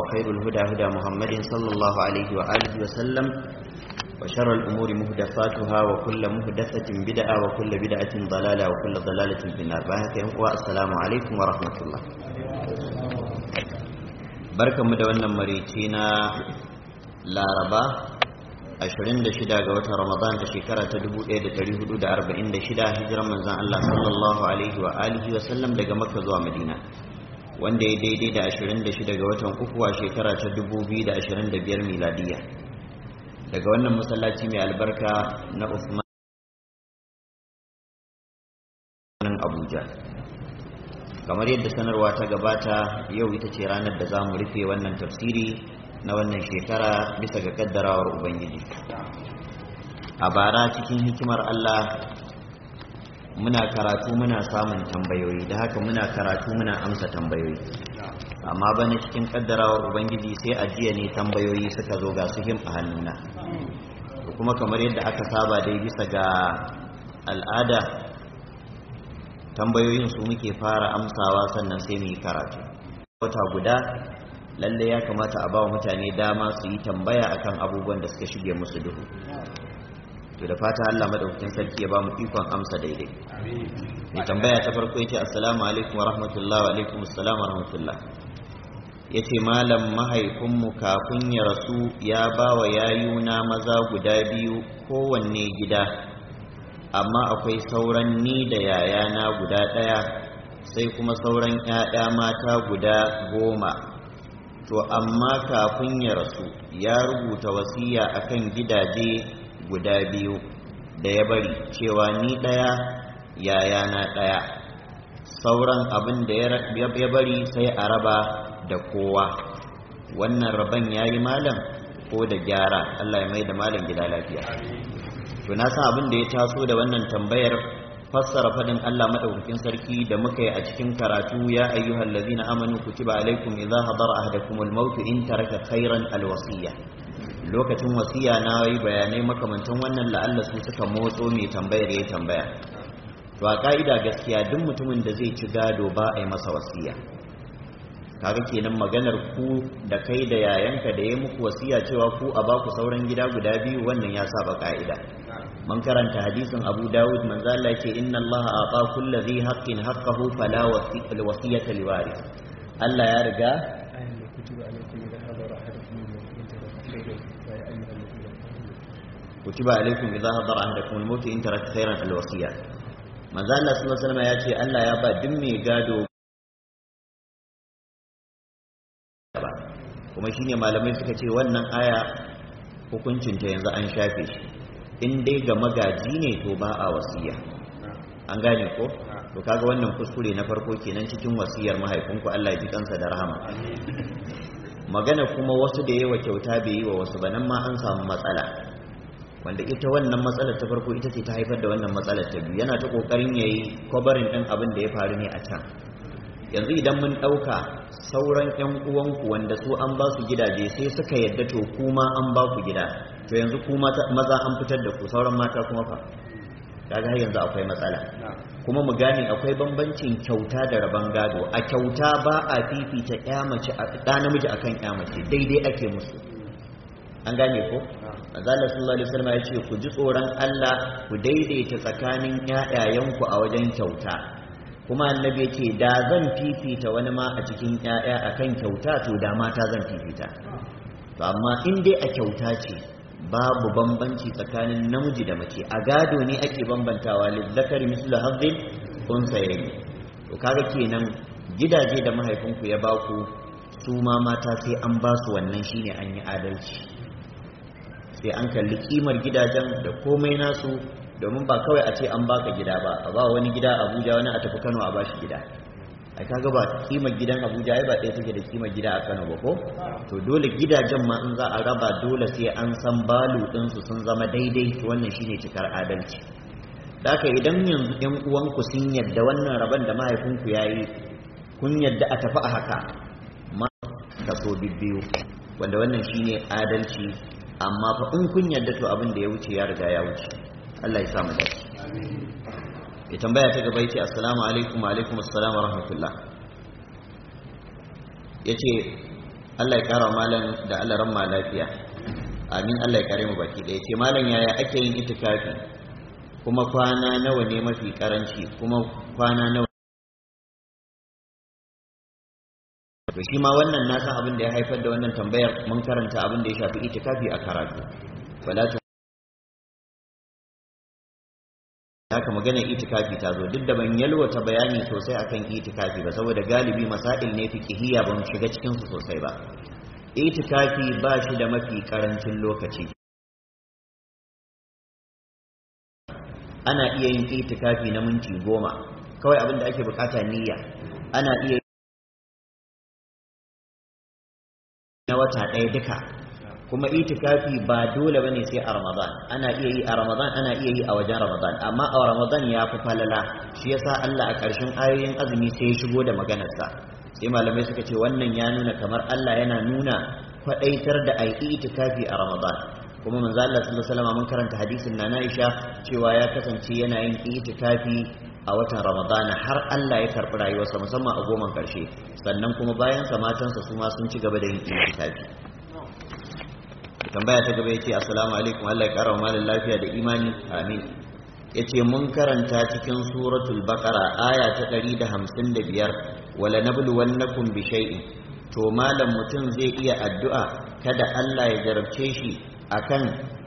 وخير الهدى هدى محمد صلى الله عليه وآله وسلم وشر الأمور مهدفاتها وكل مهدفة بدعة وكل بدعة ضلالة وكل ضلالة في النار والسلام عليكم ورحمة الله بركة مدونة مريتينا لاربا 26 ga watan Ramadan ta shekara ta 1446 hijiran manzon Allah sallallahu alaihi wa alihi wa sallam daga Makka zuwa Madina wanda ya daidai da 26 ga watan uku a shekara ta 2025 miladiya daga wannan masallaci mai albarka na Uthman Abuja kamar yadda sanarwa ta gabata yau ita ce ranar da za mu rufe wannan tafsiri na wannan shekara bisa ga kaddarawar ubangiji a bara cikin hikimar Allah muna karatu muna samun tambayoyi da haka muna karatu muna amsa tambayoyi amma bana cikin kaddarawar ubangiji sai a jiya ne tambayoyi suka zo ga su him a hannuna kuma kamar yadda aka saba dai bisa ga al'ada tambayoyin su muke fara amsawa sannan sai mu yi karatu wata guda lalle ya kamata a ba wa mutane dama su yi tambaya akan abubuwan da suka shige musu duhu to da fata Allah madaukakin sarki ya ba mu ikon amsa daidai mai tambaya ta farko yace assalamu alaikum wa rahmatullahi wa alaikum assalam wa rahmatullah yace malam mahaifinmu kafin ya rasu ya ba wa yayuna maza guda biyu kowanne gida amma akwai sauran ni da yayana guda ɗaya sai kuma sauran 'ya'ya mata guda goma to amma kafin ya rasu ya rubuta wasiya akan gidaje guda biyu da ya bari cewa ni ɗaya yayana ɗaya sauran abin da ya bari sai a raba da kowa wannan raban ya yi malam ko da gyara Allah ya mai da malam gida lafiya to na san abin da ya taso da wannan tambayar fassara fadin Allah madaukakin sarki da muka yi a cikin karatu ya ayyuhal ladzina amanu kutiba alaikum idza hadara ahadakumul maut in taraka khairan alwasiya lokacin wasiya na yi bayanai makamantan wannan la'alla su suka motso mai tambayar ya tambaya to a ka'ida gaskiya duk mutumin da zai ci gado ba a yi masa wasiya kaga kenan maganar ku da kai da yayanka da ya muku wasiya cewa ku a baku sauran gida guda biyu wannan ya saba ka'ida man karanta hadisin Abu Dawud manzo Allah yake inna Allah ata kulli dhi haqqin haqqahu fala wasiyata liwaris Allah ya riga kutiba alaikum idza hadara ahadakum al-maut in taraka khayran al-wasiya manzo Allah sallallahu alaihi wasallam ya ce Allah ya ba duk mai gado kuma shine malamai suka ce wannan aya hukuncinta yanzu an shafe shi in dai ga magaji ne to ba a wasiya an gane ko to kaga wannan kuskure na farko kenan cikin wasiyar mahaifinku Allah ya ji kansa da rahama magana kuma wasu da yawa kyauta bai yi wa wasu ba nan ma an samu matsala wanda ita wannan matsalar ta farko ita ce ta haifar da wannan matsalar ta biyu yana ta kokarin yayi kwabarin din abin da ya faru ne a can yanzu idan mun ɗauka sauran 'yan uwanku wanda su an ba su gidaje sai suka yadda to kuma an ba ku gida to yanzu ku maza an fitar da ku sauran mata kuma fa kaga har yanzu akwai matsala kuma mu gane akwai bambancin kyauta da rabon gado a kyauta ba a fifita ƴa mace a ɗa namiji akan ƴa mace daidai ake musu an gane ko azalla sallallahu alaihi wasallam ya ce ku ji tsoron Allah ku daidaita tsakanin ƴaƴayenku a wajen kyauta kuma annabi ya ce da zan fifita wani ma a cikin ƴaƴa akan kyauta to da mata zan fifita to amma in dai a kyauta ce babu bambanci tsakanin namiji da mace a gado ne ake bambantawa lizzakari mislu hazzin unsayayi to kaga kenan gidaje da mahaifinku ya baku su ma mata sai an ba su wannan shine an yi adalci sai an kalli kimar gidajen da komai nasu domin ba kawai a ce an baka gida ba a ba wani gida abuja wani a tafi kano a bashi gida ai kaga ba kimar gidan abuja ai ba ɗaya take da kimar gida a kano ba ko to dole gidajen ma in za a raba dole sai an san balu ɗinsu sun zama daidai to wannan shine cikar adalci da haka idan yanzu yan uwanku sun yadda wannan rabon da mahaifinku ya yi kun yadda a tafi a haka ma kaso bibbiyu wanda wannan shine adalci amma fa in kun yadda to abin da ya wuce ya riga ya wuce Allah ya samu dace ya tambaya ta gaba yace assalamu alaikum wa alaikum assalam wa rahmatullah yace Allah ya kara malam da Allah ran lafiya amin Allah ya kare mu baki ɗaya ce malam yaya ake yin itikafi kuma kwana nawa ne mafi karanci kuma kwana nawa to shi ma wannan na san abin da ya haifar da wannan tambayar mun karanta abin da ya shafi itikafi a karatu wala ta haka magana itikafi ta zo duk da ban yalwata bayani sosai akan itikafi ba saboda galibi masail ne fiqhiyya ban shiga cikin su sosai ba itikafi ba shi da mafi karancin lokaci ana iya yin itikafi na minti goma kawai abin da ake bukata niyya ana iya na wata ɗaya duka kuma itikafi ba dole bane sai a ramadan ana iya yi a ramadan ana iya yi a wajen ramadan amma a ramadan ya fi falala shi yasa Allah a ƙarshen ayoyin azumi sai ya shigo da maganarsa sai malamai suka ce wannan ya nuna kamar Allah yana nuna kwaɗaitar da ai itikafi a ramadan kuma manzo Allah sallallahu alaihi wasallam mun karanta hadisin na Aisha cewa ya kasance yana yin itikafi a watan ramadana har Allah ya karɓi rayuwarsa musamman a goman ƙarshe sannan kuma bayan sa matansa su ma sun ci gaba da yin itikafi tambaya ta gaba yace assalamu alaikum Allah ya ƙara wa malam lafiya da imani amin yace mun karanta cikin suratul baqara aya ta 155 wala nabluwannakum bi shay'in to malam mutum zai iya addu'a kada Allah ya jarabce shi akan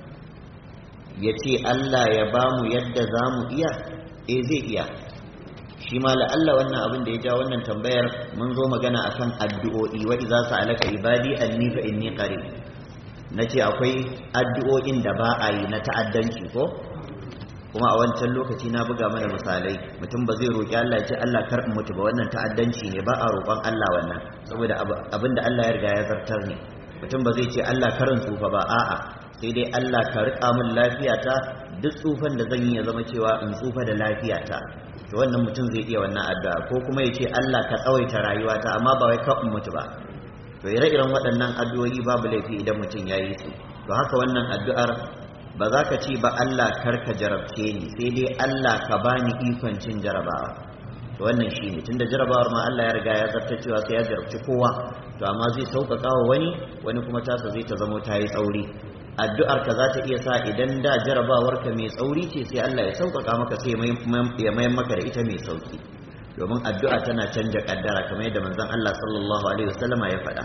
yace Allah ya bamu yadda zamu iya eh zai iya shi ma la'alla wannan abin da ya ja wannan tambayar mun zo magana akan addu'o'i wa idza sa'alaka ibadi anni fa inni qarib nace akwai addu'o'in da ba a yi na ta'addanci ko kuma a wancan lokaci na buga mana misalai mutum ba zai roƙi Allah ya ce Allah kar in mutu ba wannan ta'addanci ne ba a roƙon Allah wannan saboda abin da Allah ya riga ya zartar ne mutum ba zai ce Allah karin tsufa ba a'a sai dai Allah ka riƙa min lafiyata duk tsufan da zan yi ya zama cewa in tsufa da lafiyata to wannan mutum zai iya wannan addu'a ko kuma ya ce Allah ka tsawaita rayuwata amma ba wai ka in mutu ba to ire-iren waɗannan addu'o'i babu laifi idan mutum ya yi su to haka wannan addu'ar ba za ka ce ba Allah kar ka jarabce ni sai dai Allah ka bani ikon cin jarabawa to wannan shi ne tunda jarabawar ma Allah ya riga ya zarta cewa sai ya jarabci kowa to amma zai sauƙaƙa wa wani wani kuma tasa zai ta zamo ta yi tsauri addu'ar ka za ta iya sa idan da jarabawar ka mai tsauri ce sai Allah ya sauƙaƙa maka sai ya mayan maka da ita mai sauƙi domin addu'a tana canja kaddara kamar yadda manzon Allah sallallahu alaihi wasallama ya faɗa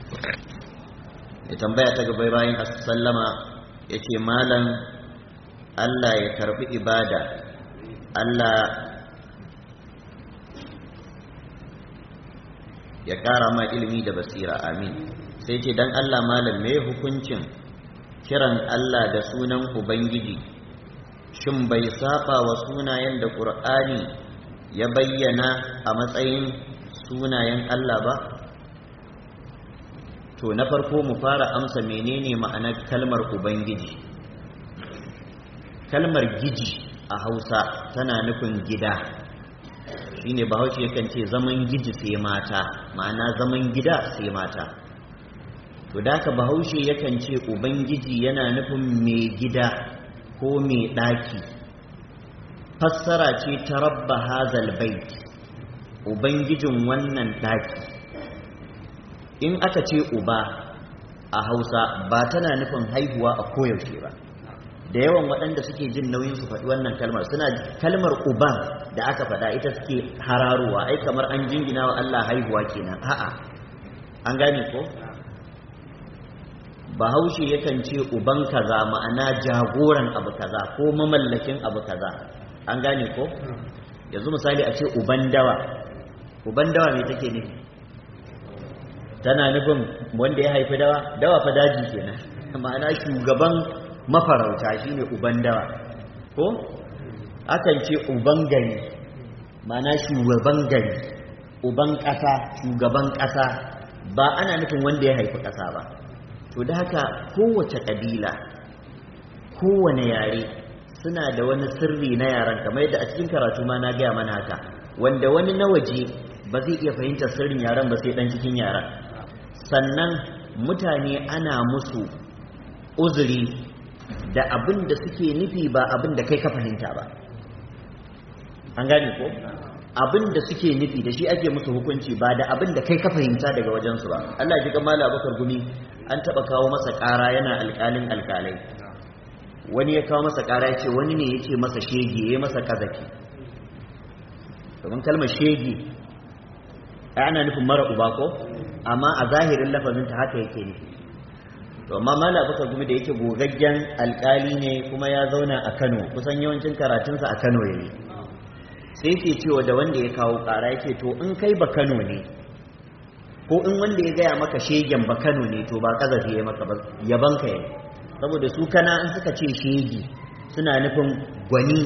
ya tambaya ta gaba bayan sallama ya ce malam Allah ya karbi ibada Allah ya ƙara ma ilimi da basira amin sai ce don Allah malam mai hukuncin kiran Allah da sunan Ubangiji shin bai saba wa sunayen da ƙur'ani ya bayyana a matsayin sunayen Allah ba to na farko mu fara amsa menene ma'anar kalmar Ubangiji kalmar giji a Hausa tana nufin gida shine bahaushe yakan ce zaman giji sai mata ma'ana zaman gida sai mata to da ka bahaushe yakan ce ubangiji yana nufin mai gida ko mai ɗaki fassara ce ta rabba hazal bait ubangijin wannan ɗaki in aka ce uba a hausa ba tana nufin haihuwa a koyaushe ba da yawan waɗanda suke jin nauyin su faɗi wannan kalmar suna kalmar uban da aka faɗa ita suke hararowa ai kamar an jingina wa Allah haihuwa kenan a'a an gane ko bahaushe yakan ce uban kaza ma'ana jagoran abu kaza ko mamallakin abu kaza an gane ko yanzu misali a ce uban dawa uban dawa me take ne tana nufin wanda ya haifi dawa dawa fa daji kenan ma'ana shugaban mafarauta shine uban dawa ko akan ce uban gari ma'ana shugaban gari uban ƙasa shugaban ƙasa ba ana nufin wanda ya haifi ƙasa ba to da haka kowace ƙabila kowane yare suna da wani sirri na yaran kamar yadda a cikin karatu ma na gaya mana haka wanda wani na waje ba zai iya fahimtar sirrin yaran ba sai dan cikin yaran sannan mutane ana musu uzuri da abin da suke nufi ba abin da kai ka fahimta ba an gane ko abin da suke nufi da shi ake musu hukunci ba da abin da kai ka fahimta daga wajensu ba Allah ji mala bakar gumi an taba kawo masa ƙara yana alƙalin alƙalai wani ya kawo masa ƙara ya ce wani ne ya ce masa shege ya masa kazaki domin kalmar shege ana nufin mara uba ko amma a zahirin lafazin ta haka yake nufi to amma mala bakar gumi da yake gogaggen alƙali ne kuma ya zauna a Kano kusan yawancin karatunsa a Kano yayi sai yake cewa da wanda ya kawo ƙara yake to in kai ba Kano ne ko in wanda ya gaya maka shegen ba Kano ne to ba kazafi ya maka ba yaban ka yayi saboda su kana in suka ce shegi suna nufin gwani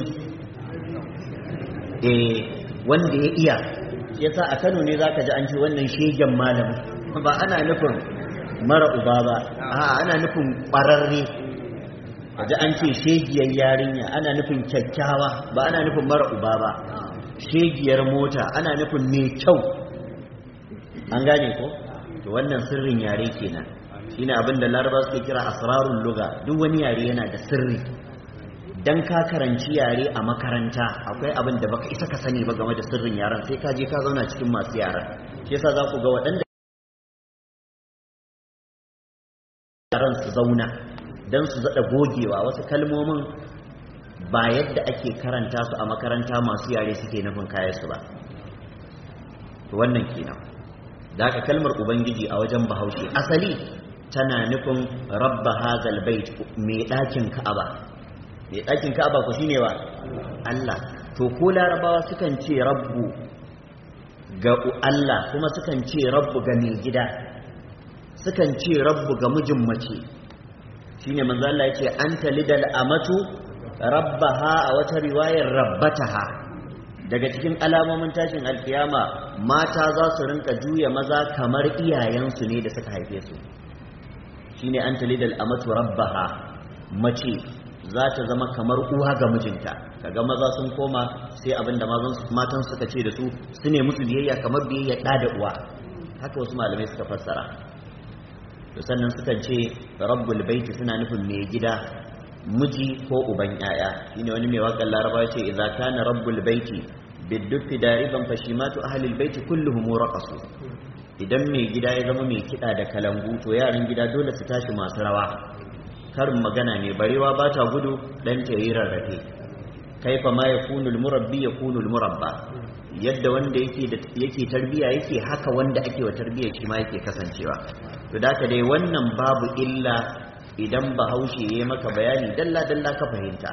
eh wanda ya iya yasa a Kano ne zaka ji an ce wannan shegen malami ba ana nufin mara uba ba a ana nufin ƙwararre da an ce shegiyar yarinya ana nufin kyakkyawa ba ana nufin mara uba ba shegiyar mota ana nufin mai kyau an gane ko to wannan sirrin yare kenan shine abin da laraba suke kira asrarul luga duk wani yare yana da sirri dan ka karanci yare a makaranta akwai abin da baka isa ka sani ba game da sirrin yaren sai ka je ka zauna cikin masu yaren shi yasa za ku ga waɗanda yaran su zauna don su zaɗa gogewa wasu kalmomin ba yadda ake karanta su a makaranta masu yare suke nufin kayansu ba wannan kenan da aka kalmar ubangiji a wajen bahaushe asali tana nufin rabba hazal bait mai ɗakin ka'aba mai ɗakin ka'aba ku shine wa Allah to ko larabawa sukan ce rabbu ga Allah kuma sukan ce rabbu ga mai gida sukan ce rabbu ga mijin mace shine manzo Allah yace anta lidal amatu rabbaha a wata riwayar rabbataha daga cikin alamomin tashin alkiyama mata za su rinka juya maza kamar iyayensu ne da suka haife su shine anta lidal amatu rabbaha mace za ta zama kamar uwa ga mijinta kaga maza sun koma sai abinda matan suka ce da su su ne musu biyayya kamar biyayya ɗa da uwa haka wasu malamai suka fassara to sannan sukan ce rabbul baiti suna nufin mai gida miji ko uban yaya shine wani mai wakan laraba ce idza kana rabbul baiti biddufi dariban fashimatu ahlil baiti kulluhum raqasu idan mai gida ya zama mai kida da kalangu to yaran gida dole su tashi masu rawa karin magana ne barewa ba ta gudu dan ta yi rarrafe kaifa ma yakunu murabbi yakunu murabba yadda wanda yake yake tarbiya yake haka wanda ake wa tarbiya shi ma yake kasancewa to da dai wannan babu illa idan bahaushe ya maka bayani dalla dalla ka fahimta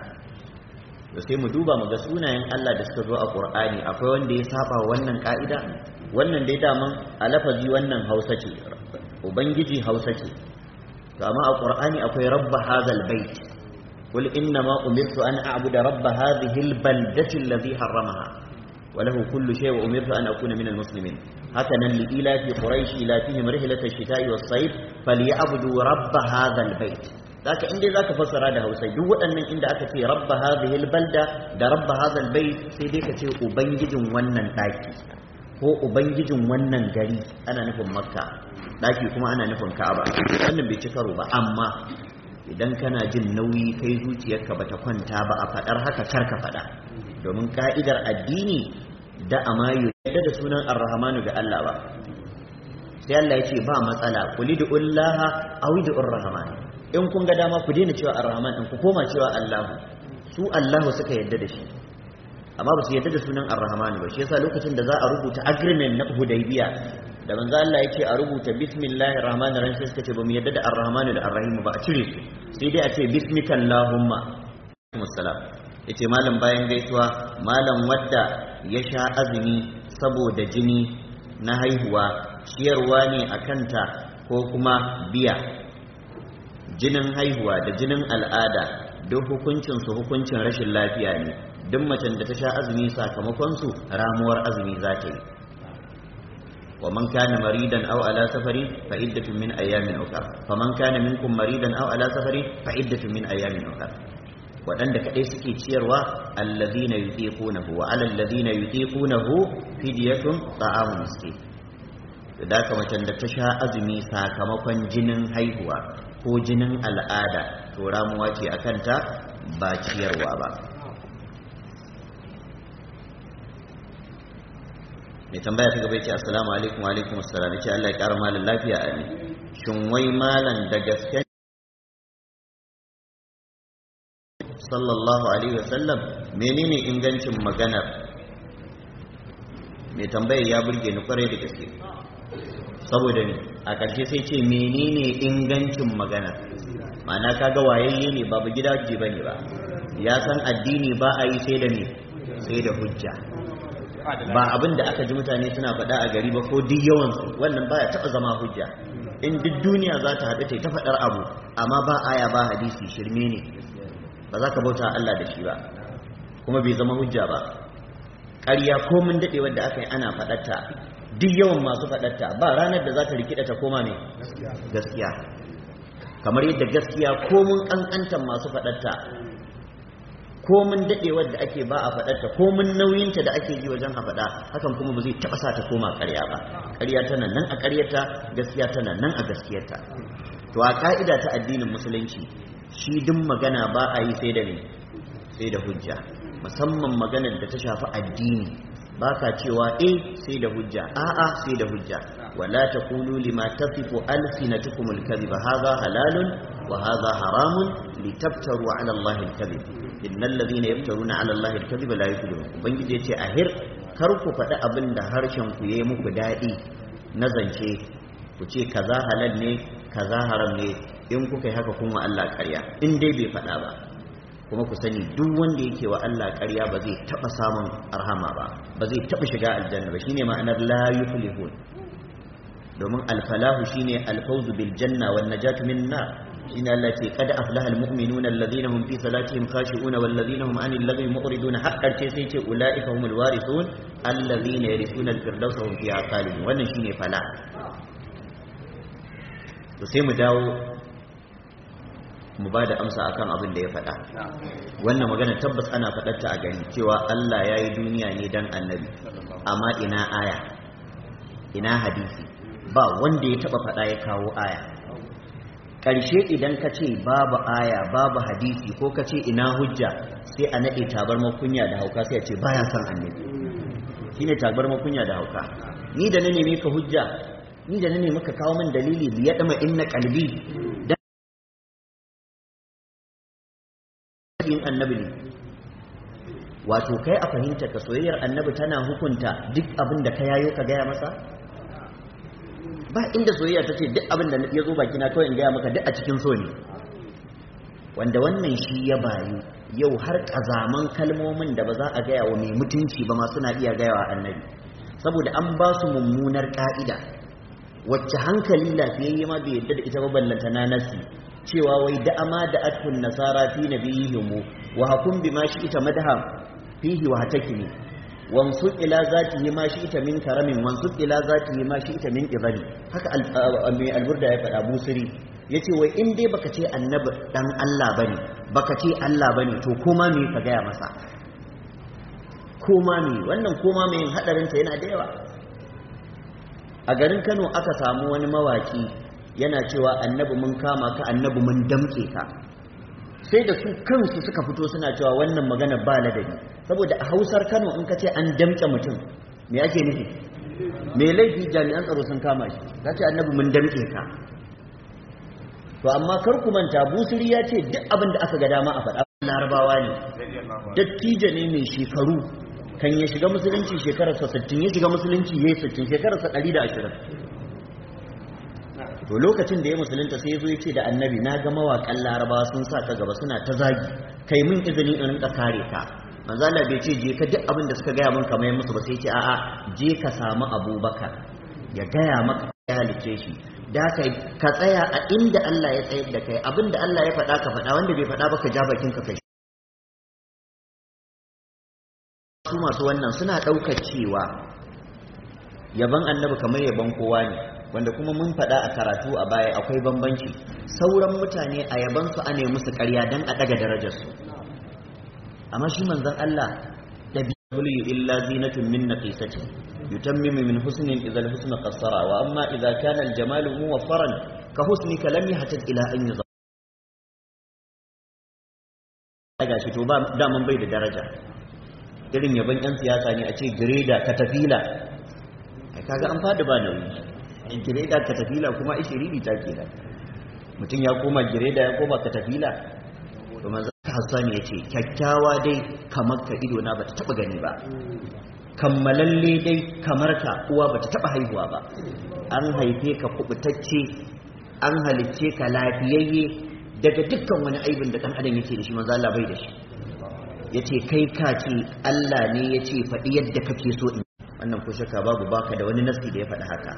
to sai mu duba mu ga sunayen Allah da suka zo a Qur'ani akwai wanda ya saba wannan ka'ida wannan dai daman a lafazi wannan Hausa ce ubangiji Hausa ce to amma a Qur'ani akwai rabb hadhal bait qul inna ma umirtu an a'budu rabb hadhihi al-baldati alladhi harramaha وله كل شيء وأمرت أن أكون من المسلمين هكذا لإلاف قريش إلافهم رحلة الشتاء والصيف فليعبدوا رب هذا البيت ذاك عندي ذاك فسر هذا هو سيد وأن من عند أكتي رب هذه البلدة ده رب هذا البيت سيديك تي أبنجد ونن تاكي ko ubangijin wannan gari ana nufin makka daki kuma ana nufin ka'aba wannan bai ci karo ba amma idan kana jin nauyi kai zuciyarka bata kwanta ba a fadar haka karka fada domin ka'idar addini da amayu yadda da sunan arrahmanu ga Allah ba sai Allah ya ce ba matsala kuli da ullaha awi da urrahman in kun ga dama ku daina cewa arrahman in ku koma cewa Allahu su Allahu suka yadda da shi amma ba su yadda da sunan arrahman ba shi yasa lokacin da za a rubuta agreement na Hudaybiya da manzo Allah ya ce a rubuta bismillahir rahmanir rahim sai suka ce ba mu yadda da arrahmanu da arrahim ba a cire su sai dai a ce bismikallahumma assalam yace malam bayan gaisuwa malam wadda ya sha azumi saboda jini na haihuwa ciyarwa ne a kanta ko kuma biya jinin haihuwa da jinin al'ada duk hukuncinsu hukuncin rashin lafiya ne duk macen da ta sha azumi sakamakonsu ramuwar azumi za ta yi wa man kana maridan aw ala safari fa iddatun min ayyamin ukhra faman kana minkum maridan aw ala safari fa iddatun min ayyamin ukhra waɗanda kaɗai suke ciyarwa allazina yutiqunahu wa alal ladina yutiqunahu fidyatun ta'amu miskin da haka macen da ta sha azumi sakamakon jinin haihuwa ko jinin al'ada to ramuwa ce a kanta ba ciyarwa ba mai tambaya ta gaba ce assalamu alaikum wa alaikum assalam ce Allah ya kara malan lafiya amin shin wai malan da gaske sallallahu alaihi wasallam menene ingancin maganar mai tambayar ya burge ni kwarai da gaske saboda ni a ƙarshe sai ce menene ingancin magana ma'ana kaga wayayye ne babu gidaje bane ba ya san addini ba a yi sai da ne sai da hujja ba abin da aka ji mutane suna faɗa a gari ba ko duk yawansu wannan baya taɓa zama hujja in duk duniya za ta haɗu ta ta faɗar abu amma ba aya ba hadisi shirme ne ba za ka bauta Allah da shi ba kuma bai zama hujja ba ƙarya ko mun daɗe wadda aka yi ana faɗarta duk yawan masu faɗarta ba ranar da za ta rikida ta koma ne gaskiya kamar yadda gaskiya ko mun ƙanƙantar masu faɗarta ko mun daɗewar da ake ba a faɗarta ko mun nauyinta da ake ji wajen a faɗa hakan kuma ba zai taɓa sa ta koma ƙarya ba ƙarya tana nan a ƙaryarta gaskiya tana nan a gaskiyarta to a ƙa'ida ta addinin musulunci shi duk magana ba a yi sai da ne sai da hujja musamman maganar da ta shafi addini ba ka cewa eh sai da hujja a'a sai da hujja wala taqulu lima tasifu alsinatukum alkadhiba hadha halalun wa hadha haramun litaftaru ala allahi alkadhib innal ladhina yaftaruna ala allahi alkadhiba la yuflihun ubangiji yace ahir kar ku faɗi abin da harshen ku yayi muku daɗi na zance ku ce kaza halal ne kaza haram ne in kuka yi haka kuma Allah ƙarya in dai bai faɗa ba kuma ku sani duk wanda yake wa Allah ƙarya ba zai taɓa samun arhama ba ba zai taɓa shiga aljanna ba shine ma'anar la yuflihun domin alfalahu shine alfawzu bil janna wan najatu min nar shine Allah ce qad aflaha almu'minuna alladhina hum fi salatihim khashi'una wal ladhina hum 'anil lagwi mu'riduna haqqan ce sai ce ulaika humul warithun alladhina yarithuna al-firdausa hum fiha khalidun wannan shine fala to sai mu dawo mu ba da amsa akan abin da ya faɗa wannan magana tabbas ana faɗarta a gani cewa Allah ya yi duniya ne don annabi amma ina aya ina hadisi ba wanda ya taɓa faɗa ya kawo aya ƙarshe idan ka ce babu aya babu hadisi ko ka ce ina hujja sai a naɗe tabar makunya da hauka sai a ce baya son annabi shine tabar makunya da hauka ni da na neme ka hujja ni da na nemi ka kawo min dalili liya dama inna qalbi yin annabi ne wato kai a fahimta ka soyayyar annabi tana hukunta duk abin da ka yayo ka gaya masa ba inda soyayya ta ce duk abin da ya zo baki na kawai in gaya maka duk a cikin so ne wanda wannan shi ya bayu yau har kazaman kalmomin da ba za a gaya wa mai mutunci ba ma suna iya gaya wa annabi saboda an ba su mummunar ka'ida wacce hankali lafiyayye ma bai yadda da ita ba ballanta na nasi cewa wai da ama da atun nasara fi nabiyihim wa hakum bima ita madha fihi wa hatakimi wansu ila zatihi ma ita min karamin wansu ila zatihi ma ita min ibadi haka mai alburda ya faɗa busiri yace wai in dai baka ce annabi dan Allah bane baka ce Allah bane to koma me ka gaya masa koma me wannan koma me hadarin ta yana da yawa a garin Kano aka samu wani mawaki yana cewa annabi mun kama ka annabi mun damke ka sai da su kansu suka fito suna cewa wannan magana ba ladabi saboda a hausar kano in ka ce an damke mutum me ake nufi me laifi jami'an tsaro sun kama shi za ce annabi mun damke ka to amma kar ku manta busiri ya ce duk abin da aka ga dama a faɗa larabawa ne dattijo ne mai shekaru kan ya shiga musulunci shekararsa 60 ya shiga musulunci ya yi 60 shekararsa 120 to lokacin da ya musulunta sai ya zo ya ce da annabi na ga mawaƙan larabawa sun sa ka gaba suna ta zagi kai min izini in rinka kare ka manzo Allah bai ce je ka duk abin da suka gaya min kamar musu ba sai ce a'a je ka samu Abubakar ya gaya maka ya halice shi da kai ka tsaya a inda Allah ya tsayar da kai abin da Allah ya faɗa ka faɗa wanda bai faɗa ba ka ja bakin ka kai su masu wannan suna ɗaukar cewa yaban annabi kamar yaban kowa ne wanda kuma mun faɗa a karatu a baya akwai bambanci sauran mutane a yabansu a nemi musu ƙarya don a ɗaga darajarsu amma shi manzon Allah da biyu illa zinatun min naqisati yutammimu min husnin idza al-husn qassara wa amma idza kana al-jamalu muwaffaran ka husnika lam yahtaj ila an yudha daga shi to ba daman bai da daraja irin yaban yan siyasa ne a ce greda katafila kaga an fada ba nauyi in gireda ka tafila kuma ishiriri ta kenan mutum ya koma gireda ya koma ka tafila to manzo Hassan ya ce kyakkyawa dai kamar ka ido na bata taba gani ba kammalalle dai kamar ka uwa bata taba haihuwa ba an haife ka kubutacce an halicce ka lafiyayye daga dukkan wani aibin da dan adam yake da shi manzo Allah bai da shi yace kai ka ce Allah ne yace faɗi yadda kake so in wannan ko shakka babu baka da wani nasi da ya faɗi haka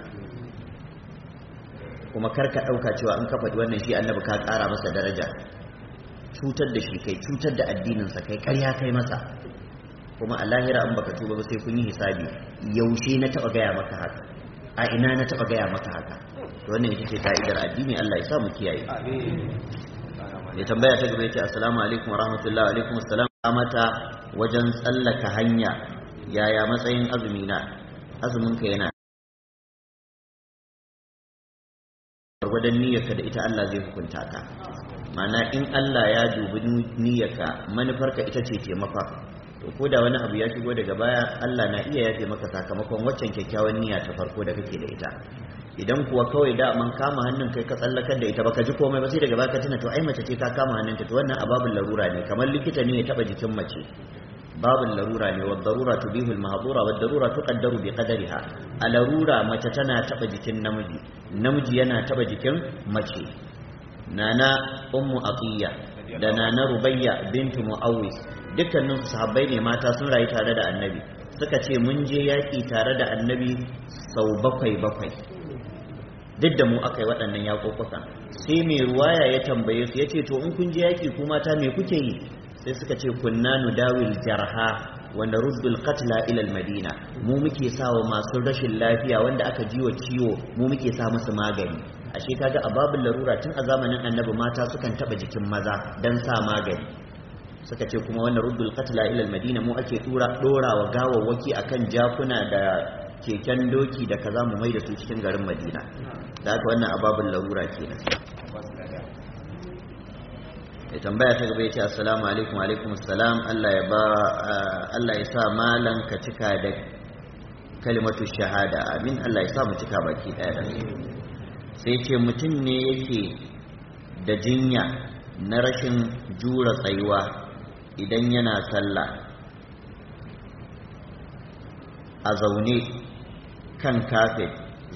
kuma karka ɗauka cewa in ka faɗi wannan shi annabi ka ƙara masa daraja cutar da shi kai cutar da addininsa kai ƙarya kai masa kuma a lahira in baka tuba ba sai kun yi hisabi yaushe na taɓa gaya maka haka a ina na taɓa gaya maka haka to wannan ita ce ka'idar addini Allah ya sa mu kiyaye ya tambaya ta gaba yace assalamu alaikum wa rahmatullahi wa alaikum assalam mata wajen tsallaka hanya yaya matsayin azumi na azumin ka yana gwargwadon niyyarka da ita Allah zai hukunta ka mana in Allah ya dubi niyyarka manufarka ita ce taimaka to ko da wani abu ya shigo daga baya Allah na iya yafe maka sakamakon waccan kyakkyawan niyya ta farko da kake da ita idan kuwa kawai da man kama hannun kai ka tsallakar da ita baka ji komai ba sai daga baya ka tuna to ai mace ce ka kama hannunta to wannan ababul larura ne kamar likita ne ya taba jikin mace babul larura ne wadda darura tubihu al-mahdura wadda darura tuqaddaru bi qadariha a larura mace tana taba jikin namiji namiji yana taba jikin mace nana ummu aqiya da nana rubayya bintu muawwis dukkanin sahabbai ne mata sun rayu tare da annabi suka ce mun je yaki tare da annabi sau bakwai bakwai duk da mu aka yi waɗannan yaƙoƙukan sai mai ruwaya ya tambaye su ya ce to in kun je yaƙi ku mata me kuke yi sai suka ce kunna nudawil jarha wanda ruddul qatla ila madina mu muke sawa masu rashin lafiya wanda aka jiwa ciwo mu muke sa musu magani ashe kaga a babul larura tun a zamanin annabi mata sukan taba jikin maza dan sa magani suka ce kuma wannan ruddul qatla ila madina mu ake tura dora wa gawawwaki akan jakuna da keken doki da kaza mu mai da su cikin garin madina da haka wannan ababul larura kenan ya tambaya ta gaba ya ce assalamu alaikum alaikum assalam Allah ya ba Allah ya sa malan ka cika da kalimatu shahada amin Allah ya sa mu cika baki daya da sai ce mutum ne yake da jinya na rashin jura tsayuwa idan yana sallah a zaune kan kafet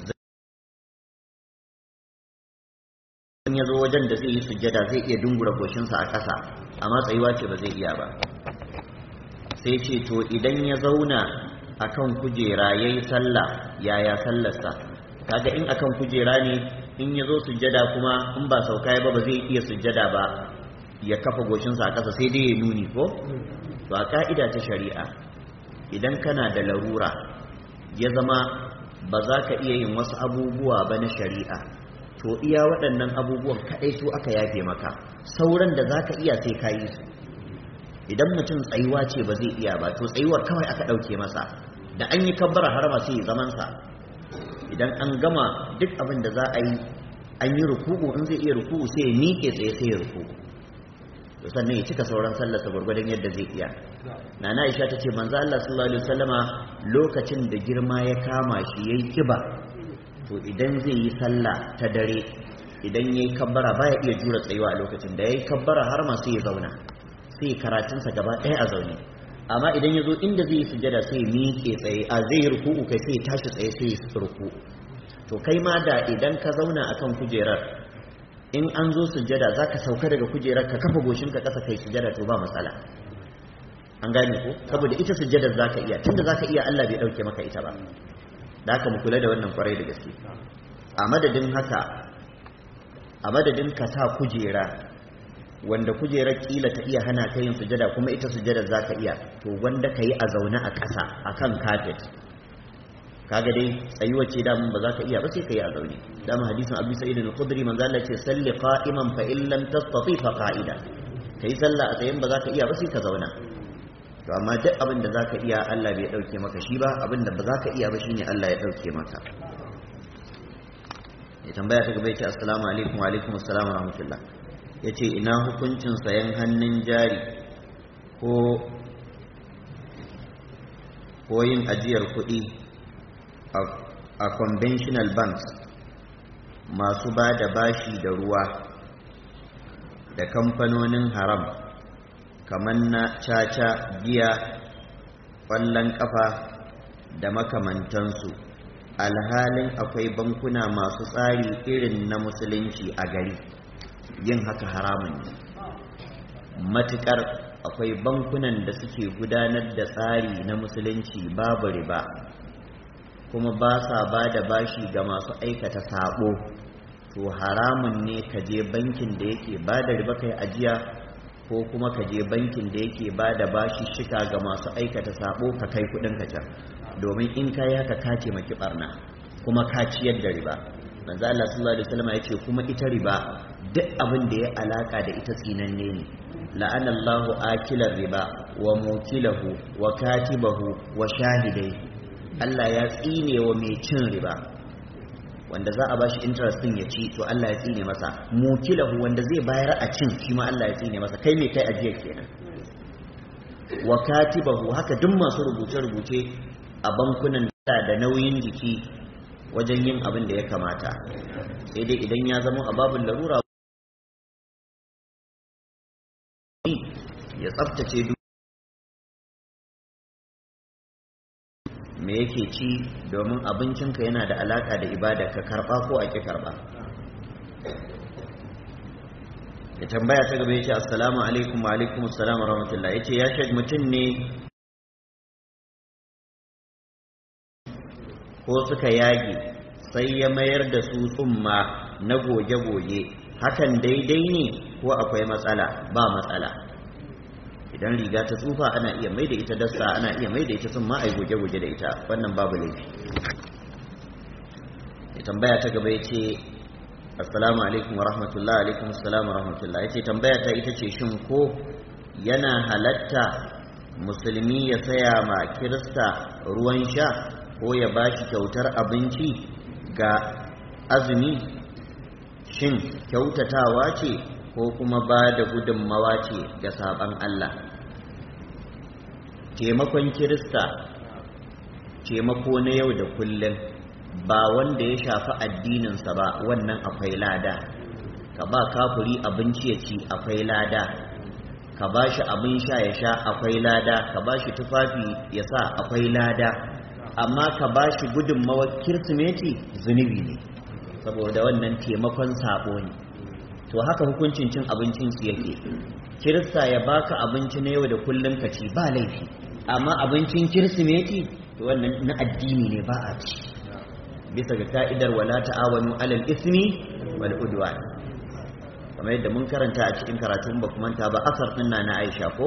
in ya zo wajen da zai yi sujjada zai iya dungura goshinsa a ƙasa amma tsayuwa ce ba zai iya ba sai ce to idan ya zauna akan kujera ya yi sallah yaya sallarsa kaga in akan kujera ne in ya zo sujjada kuma in ba sauka ba ba zai iya sujjada ba ya kafa goshinsa a ƙasa sai dai ya nuni ko to a ka'ida ta shari'a idan kana da larura ya zama ba za ka iya yin wasu abubuwa ba na shari'a to iya waɗannan abubuwan kaɗai su aka yafe maka sauran da za ka iya sai ka yi su idan mutum tsayuwa ce ba zai iya ba to tsayuwar kawai aka ɗauke masa da an yi kabbara harama sai ya zamansa idan an gama duk abin da za a yi an yi ruku'u in zai iya ruku'u sai ya miƙe tsaye sai ya ruku'u to sannan ya cika sauran sallarsa gwargwadon yadda zai iya nana aisha ta ce manzo Allah sallallahu alaihi wasallama lokacin da girma ya kama shi yayi kiba to idan zai yi sallah ta dare idan yayi kabbara baya iya jura tsayuwa a lokacin da yayi kabbara har ma sai ya zauna sai ya karatunsa gaba ɗaya a zaune amma idan ya zo inda zai yi sujada sai ya miƙe tsaye a zai yi ruku'u kai sai ya tashi tsaye sai ya ruku to kai ma da idan ka zauna akan kujerar in an zo sujada za ka sauka daga kujerar ka kafa goshinka ƙasa kai sujada to ba matsala an gane ko saboda ita sujadar za ka iya tunda za ka iya Allah bai ɗauke maka ita ba da haka mu kula da wannan kwarai da gaske a madadin haka a madadin ka sa kujera wanda kujerar kila ta iya hana ka yin sujada kuma ita sujadar za ka iya to wanda ka yi a zaune a ƙasa a kan kafet kaga dai tsayuwa ce damun ba za ka iya ba sai ka yi a zaune dama hadisin abu sa'id al-khudri manzo Allah ce salli qa'iman fa in lam tastati fa qa'ida kai sallah a tsayin ba za ka iya ba sai ka zauna to amma duk abin da za ka iya Allah bai dauke maka shi ba abin da ba za ka iya ba shine Allah ya dauke maka ya tambaya ta gaba ya ce assalamu alaikum wa alaikum assalam wa rahmatullah ya ce ina hukuncin sayan hannun jari ko ko yin ajiyar kuɗi a conventional banks masu ba da bashi da ruwa da kamfanonin haram kamar na caca giya ƙwallon ƙafa da makamantansu alhalin akwai bankuna masu tsari irin na musulunci a gari yin haka haramun ne matuƙar akwai bankunan da suke gudanar da tsari na musulunci babu riba kuma ba sa ba da bashi ga masu aikata sabo to haramun ne ka je bankin da yake ba da riba kai ajiya ko kuma ka je bankin da yake ba da bashi shika ga masu aikata sabo ka kai kudin ka can domin in ka yi haka ka maki barna kuma ka ciyar da riba manzo Allah sallallahu alaihi wasallam yace kuma ita riba duk abin da ya alaka da ita tsinanne ne la'ana Allahu akilar riba wa mutilahu wa katibahu wa shahidai Allah ya tsine wa mai cin riba wanda za a bashi interest din ya ci to Allah ya tsine masa mutilahu wanda zai bayar a cin shi ma Allah ya tsine masa kai me kai ajiyar kenan wa katibahu haka duk masu rubuce-rubuce a bankunan da nauyin jiki wajen yin abin da ya kamata sai dai idan ya zama a babin larura ya tsaftace duk me yake ci domin abincinka yana da alaka da ibada ka karba ko a ki karba ya tambaya ta gaba ya ce assalamu alaikum wa alaikum assalam wa rahmatullah ya ce ya shek mutum ne ko suka yage sai ya mayar da su tsumma na goge-goge hakan daidai ne ko akwai matsala ba matsala idan riga ta tsufa ana iya mai da ita dasta ana iya mai da ita tsumma a goge-goge da ita wannan babu laifi ya tambaya ta gaba ya ce assalamu alaikum wa rahmatullah alaikum assalamu wa rahmatullah ya ce tambaya ta ita ce shin ko yana halatta musulmi ya saya ma kirista ruwan sha ko ya ba shi kyautar abinci ga azumi shin kyautatawa ce ko kuma ba da gudunmawa ce ga saban Allah taimakon kirista taimako na yau da kullum ba wanda ya shafi addininsa ba wannan akwai lada ka ba kafuri abinci ya ci akwai lada ka ba shi abin sha ya sha akwai lada ka ba shi tufafi ya sa akwai lada amma ka ba shi gudunmawar kirsimeti zunubi ne saboda wannan taimakon sabo ne to haka hukuncin cin abincin su yake kirista ya baka abinci na yau da kullum ka ci ba laifi amma abincin kirsimeti to wannan na addini ne ba a ci bisa ga ka'idar wala ta'awanu alal ismi wal udwan kamar yadda mun karanta a cikin karatun ba manta ba asar din na Aisha ko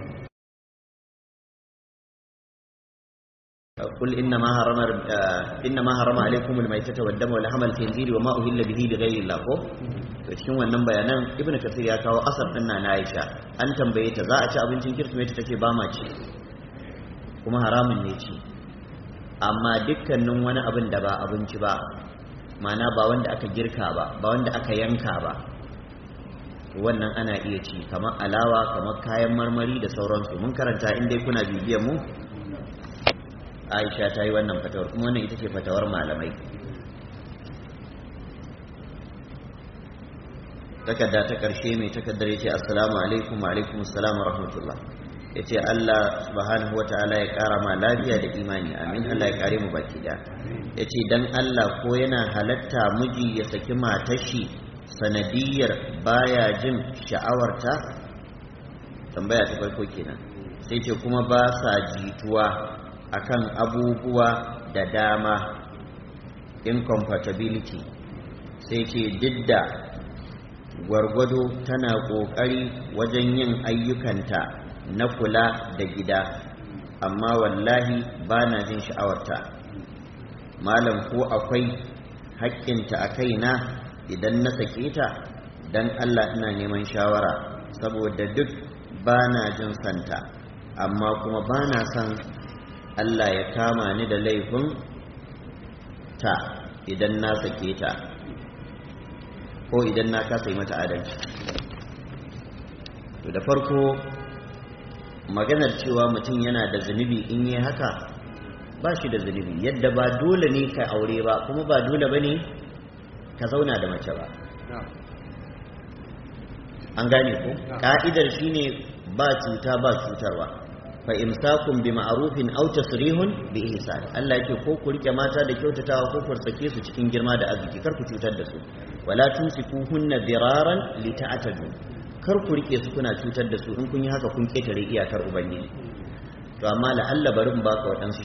قل إنما حرم إنما حرم عليكم الميتة والدم ولحم الخنزير وما أهل به لغير الله ko to cikin wannan bayanan ibnu kasir ya kawo asar din na Aisha an tambaye ta za a ci abincin kirsimeti take ba ma ci kuma haramun ne ci amma dukkanin wani abin da ba abinci ba mana ba wanda aka girka ba ba wanda aka yanka ba wannan ana iya ci kamar alawa kamar kayan marmari da sauransu mun karanta in dai kuna bibiyan mu aisha ta yi wannan fatawar kuma wannan ita ce fatawar malamai takarda ta ƙarshe mai takardar ya ce assalamu alaikum wa alaikum assalamu rahmatullah ya ce allah subhanahu wata'ala ya ƙara ma lafiya da imani amin allah ya ƙare mu baki da ya ce don allah ko yana halatta miji ya saki matashi sanadiyar baya jin sha'awarta tambaya ta farko kenan sai ce kuma ba sa jituwa akan abubuwa da dama incompatibility sai ce didda gwargwado tana ƙoƙari wajen yin ayyukanta na kula da gida amma wallahi ba na jin sha'awarta malam ko akwai haƙƙinta a kaina idan na sake ta don allah ina neman shawara saboda duk ba na jin santa amma kuma ba na son Allah ya kama ni da laifin ta idan na sake ta ko idan na kasa yi mata adalci to da farko maganar cewa mutum yana da zunubi in yi haka ba shi da zunubi yadda ba dole ne ka aure ba kuma ba dole ba ne ka zauna da mace ba an gane ko ka'idar shine ba cuta ba cutarwa fa imsakun bi ma'rufin aw tasrihun bi ihsan Allah yake ko ku rike mata da kyautatawa ko ku sake su cikin girma da arziki kar ku cutar da su wala tumsikuhunna diraran lita'tadu kar ku rike su kuna cutar da su in kun yi haka kun ketare iyakar ubangiji to amma la'alla barin baka waɗansu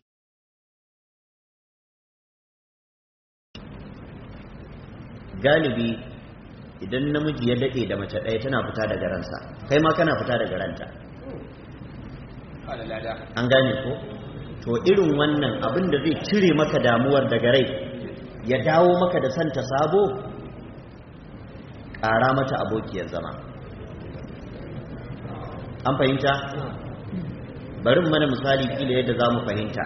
galibi idan namiji ya daɗe da mace ɗaya tana fita daga ransa kai ma kana fita daga ranta an gane ko to irin wannan abin da zai cire maka damuwar daga rai ya dawo maka da santa sabo ƙara mata abokiyar zama an fahimta barin mana misali kila yadda za mu fahimta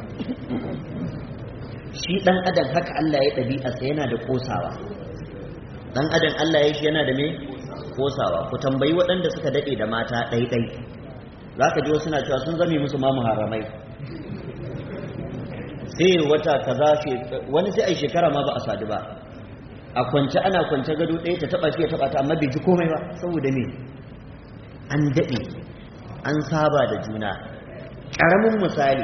shi ɗan adam haka Allah ya ɗabi'arsa yana da ƙosawa ɗan adam Allah ya shi yana da me ƙosawa ku tambayi waɗanda suka daɗe da mata ɗaiɗai za ka ji wasu na cewa sun zame musu ma muharramai sai wata kaza wani sai a shekara ma ba a sadu ba a kwance ana kwance gado ɗaya ta taɓa shi ya taɓa ta amma bai ji komai ba saboda me an daɗe an saba da juna ƙaramin misali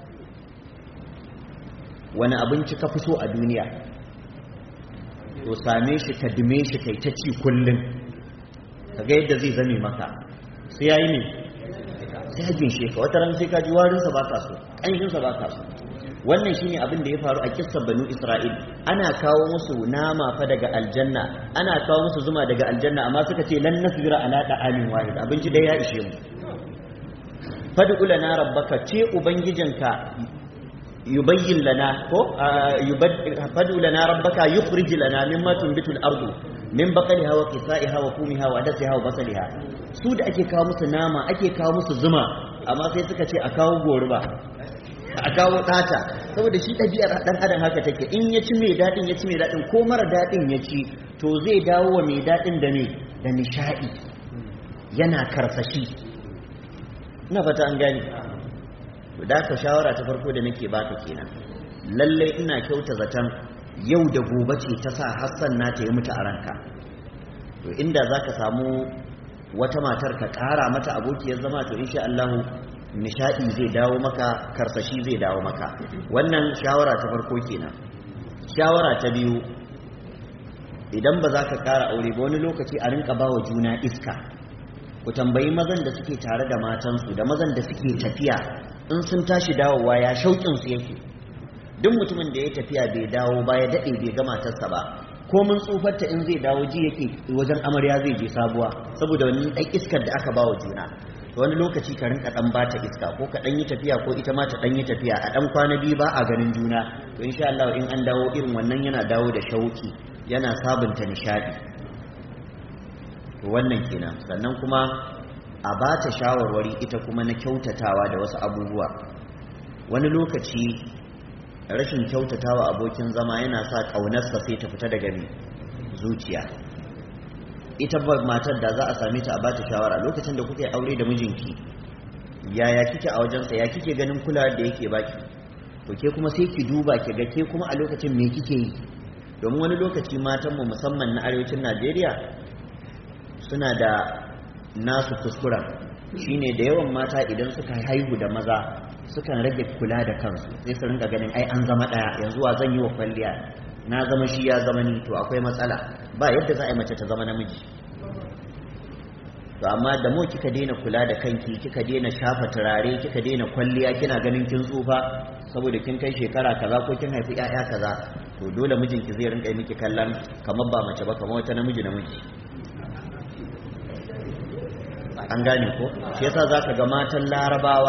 wani abinci ka fi so a duniya to same shi ka dume shi kai ta ci kullum ka ga yadda zai zame maka sai ya yi ne sai ya ginshe ka wata ran sai ka ji warinsa ba ka so ƙanshinsa ba ka so wannan shine abin da ya faru a kissar banu isra'il ana kawo musu nama fa daga aljanna ana kawo musu zuma daga aljanna amma suka ce lan nasbira ala da'amin wahid abinci dai ya ishe mu fad'u lana rabbaka ce ubangijinka yubayyin lana ko fad'u lana rabbaka yukhrij lana mimma tunbitu al-ardu min baqaliha wa qithaiha wa kumiha wa adasiha wa basaliha su da ake kawo musu nama ake kawo musu zuma amma sai suka ce a kawo goruba a kawo ɗata saboda shi ɗabi'ar ɗan adam haka take in ya ci mai daɗin ya ci mai daɗin ko mara daɗin ya ci to zai dawo wa mai daɗin da me da nishaɗi yana karsashi ina fata an gani da ka shawara ta farko da nake baka kenan lallai ina kyauta zaton yau da gobe ce ta sa hassan na ta yi mutu a ranka to inda za ka samu wata matar ka ƙara mata abokiyar zama to insha Allahu nishadi zai dawo maka karsashi zai dawo maka wannan shawara ta farko kenan shawara ta biyu idan ba za ka kara aure ba wani lokaci a rinka bawa juna iska ku tambayi mazan da suke tare da matansu da mazan da suke tafiya in sun tashi dawowa ya shauƙin su yake duk mutumin da ya tafiya bai dawo ba ya daɗe bai ga matarsa ba ko mun tsufarta in zai dawo ji yake wajen amarya zai je sabuwa saboda wani ɗan iskar da aka bawa juna wani lokaci ka rinka dan bata iska ko ka dan yi tafiya ko ita ma ta dan yi tafiya a dan kwana biyu ba a ganin juna to insha Allah in an dawo irin wannan yana dawo da shauki yana sabunta nishadi to wannan kenan sannan kuma a bata shawarwari ita kuma na kyautatawa da wasu abubuwa wani lokaci rashin kyautatawa abokin zama yana sa kaunarsa sai ta fita daga zuciya ita ba matar da za a same ta a bata shawara lokacin da kuke aure da mijinki yaya kike a wajensa ya kike ganin kula da yake baki to ke kuma sai ki duba ki ga ke kuma a lokacin me kike yi domin wani lokaci matan mu musamman na arewacin Najeriya suna da nasu kuskuren shine da yawan mata idan suka haihu da maza sukan rage kula da kansu sai su rinka ganin ai an zama daya yanzu wa zan yi wa kwalliya na zama shi ya zama ni to akwai matsala ba yadda za a yi mace ta zama namiji to amma da mu kika daina kula da kanki kika daina shafa turare kika daina kwalliya kina ganin kin tsufa saboda kin kai shekara kaza ko kin haifi ƴaƴa kaza to dole mijinki zai rinka miki kallon kamar ba mace ba kamar wata namiji namiji an gane ko shi yasa zaka ga matan larabawa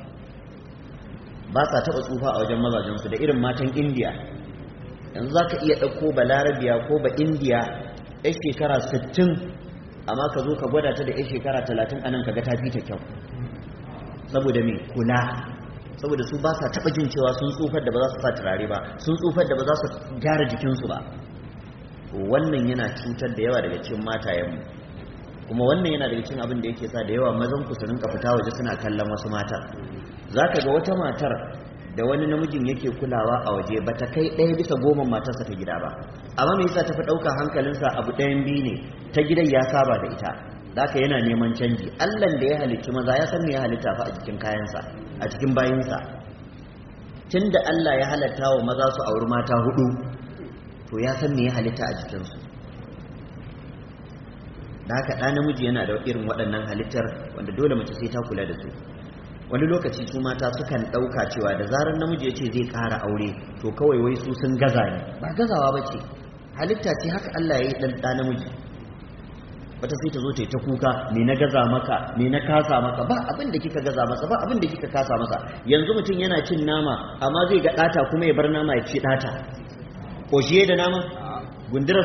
ba sa taɓa tsufa a wajen mazajensu da irin matan indiya yanzu za ka iya ɗauko ba larabiya ko ba indiya ya shekara 60 amma ka zo ka gwada ta da ya shekara 30 anan ka ga ta fi ta kyau saboda me kula saboda su ba sa taɓa jin cewa sun tsufar da ba za su sa turare ba sun tsufar da ba za su gyara jikinsu ba wannan yana cutar da yawa daga cikin matayenmu kuma wannan yana daga cikin abin da yake sa da yawa mazan ku su rinka fita waje suna kallon wasu mata za ka ga wata matar da wani namijin yake kulawa a waje ba ta kai ɗaya bisa goma matarsa ta gida ba amma me yasa tafi ɗauka hankalinsa abu ɗayan biyu ne ta gidan ya saba da ita haka yana neman canji allan da ya halicci maza ya san me ya halitta fa a cikin kayansa a cikin bayinsa tun da allah ya halatta wa maza su auri mata hudu to ya san me ya halitta a jikinsu da haka ɗa namiji yana da irin waɗannan halittar wanda dole mace sai ta kula da su wani lokaci su mata sukan ɗauka cewa da zarar namiji ya ce zai ƙara aure to kawai wai su sun gaza ne ba gazawa ba ce halitta ce haka Allah ya yi ɗan ɗa namiji wata sai ta zo ta yi ta kuka me na gaza maka me na kasa maka ba abin da kika gaza masa ba abin da kika kasa masa yanzu mutum yana cin nama amma zai ga ɗata kuma ya bar nama ya ci ɗata ko shi da nama gundurar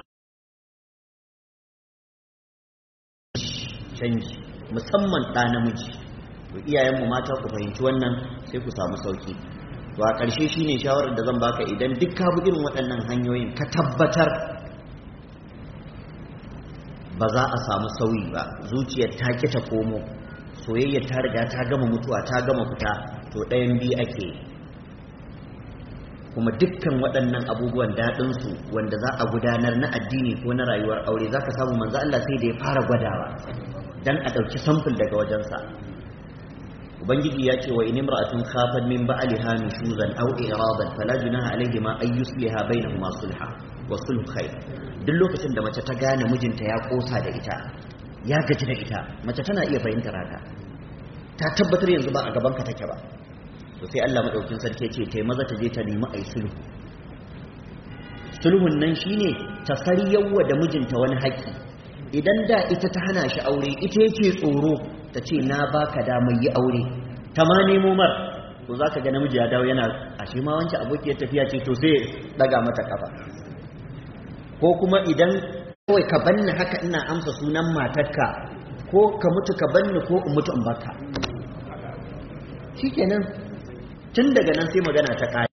canji musamman ɗa namiji to iyayenmu mata ku fahimci wannan sai ku samu sauki to a ƙarshe shine shawarar da zan baka idan duk ka bi irin waɗannan hanyoyin ka tabbatar ba za a samu sauyi ba zuciyar ta ki ta komo soyayya ta riga ta gama mutuwa ta gama fita to ɗayan biyu ake kuma dukkan waɗannan abubuwan daɗinsu wanda za a gudanar na addini ko na rayuwar aure za ka samu manzo Allah sai da ya fara gwadawa dan a ɗauki samfur daga wajensa ubangiji ya ce wa in imra'atun khafat min ba'liha nushuzan aw iradan fala junaha alayhima ay yusliha bainahuma sulha wa sulhu khair duk lokacin da mace ta gane mijinta ya kosa da ita ya gaji da ita mace tana iya fahimtar haka ta tabbatar yanzu ba a gaban ka take ba to sai Allah madaukin sarki ce tai maza ta je ta nemi ai sulhu sulhun nan shine ta saryawa da mijinta wani haƙi idan da ita ta hana shi aure ita yake tsoro ta ce na baka damar yi aure ta ma nemo mar to za ka ga namiji ya dawo yana a shi ma wancan abokiyar tafiya ce to sai daga mata kafa ko kuma idan kawai ka banni haka ina amsa sunan matarka ko ka mutu ka banni ko in mutu in baka shikenan tun daga nan sai magana ta kare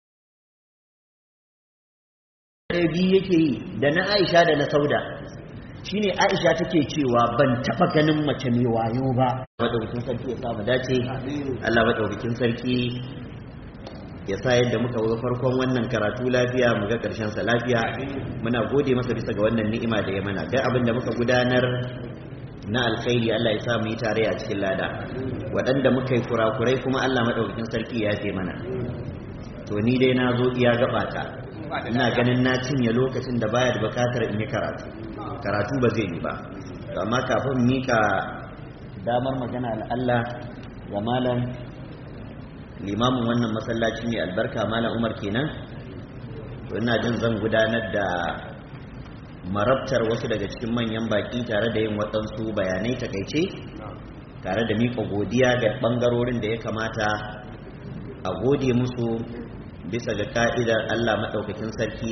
biyu yake yi da na aisha da na sauda shine Aisha take cewa ban taba ganin mace mai wayo ba madaukakin sarki ya sa mu dace Allah madaukakin sarki ya sa yadda muka zo farkon wannan karatu lafiya mu ga karshen sa lafiya muna gode masa bisa ga wannan ni'ima da ya mana duk abin da muka gudanar na alkhairi Allah ya sa mu yi tare a cikin lada waɗanda muka yi kurakurai kuma Allah madaukakin sarki ya ce mana to ni dai na zo iya gabata ina ganin na cinye lokacin da baya da bukatar in yi karatu karatu ba zai yi ba amma kafin mika damar magana Allah ga malam limamin wannan masallaci mai albarka malam umar kenan to ina jin zan gudanar da marabtar wasu daga cikin manyan baki tare da yin waɗansu bayanai takaice tare da mika godiya ga ɓangarorin da ya kamata a gode musu bisa ga ka'idar Allah maɗaukakin sarki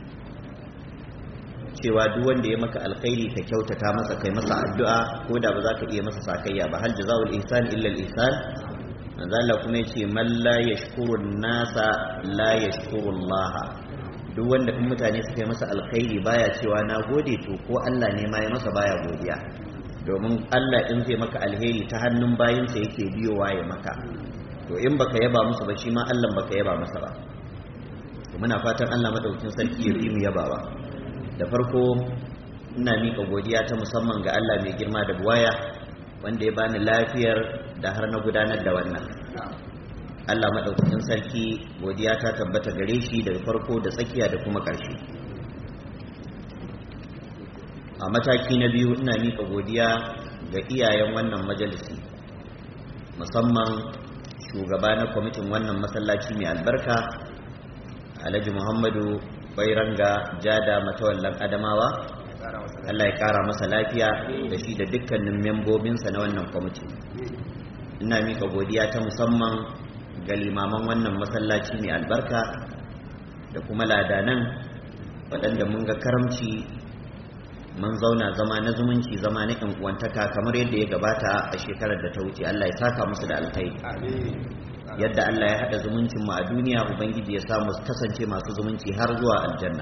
cewa duk wanda ya maka alkhairi ka kyautata masa kai masa addu'a ko da ba za ka iya masa sakayya ba hal jazaul ihsan illa al ihsan manzo Allah kuma yace man la yashkuru nasa la yashkuru Allah duk wanda in mutane suka yi masa alkhairi baya cewa na gode to ko Allah ne ma ya masa baya godiya domin Allah in zai maka alheri ta hannun bayinsa yake biyowa ya maka to in baka yaba musu ba shi ma Allah baka yaba masa ba to muna fatan Allah madaukakin sarki ya bi mu yabawa da farko ina mika godiya ta musamman ga Allah mai girma da buwaya wanda ya bani lafiyar da har na gudanar da wannan Allah madaukakin sarki godiya ta tabbata gare shi daga farko da tsakiya da kuma ƙarshe a mataki na biyu ina mika godiya ga iyayen wannan majalisi musamman shugaba na kwamitin wannan masallaci mai albarka alhaji muhammadu bairanga jada matawallan adamawa allah ya kara masa lafiya da shi da dukkanin membobinsa na wannan kwamiti ina mika godiya ta musamman ga limaman wannan masallaci mai albarka da kuma ladanan waɗanda mun ga karamci mun zauna zama na zumunci zama na yan uwantaka kamar yadda ya gabata a shekarar da ta wuce Allah ya saka musu da alkhairi yadda Allah ya hada zumuncin mu a duniya ubangiji ya samu kasance masu zumunci har zuwa aljanna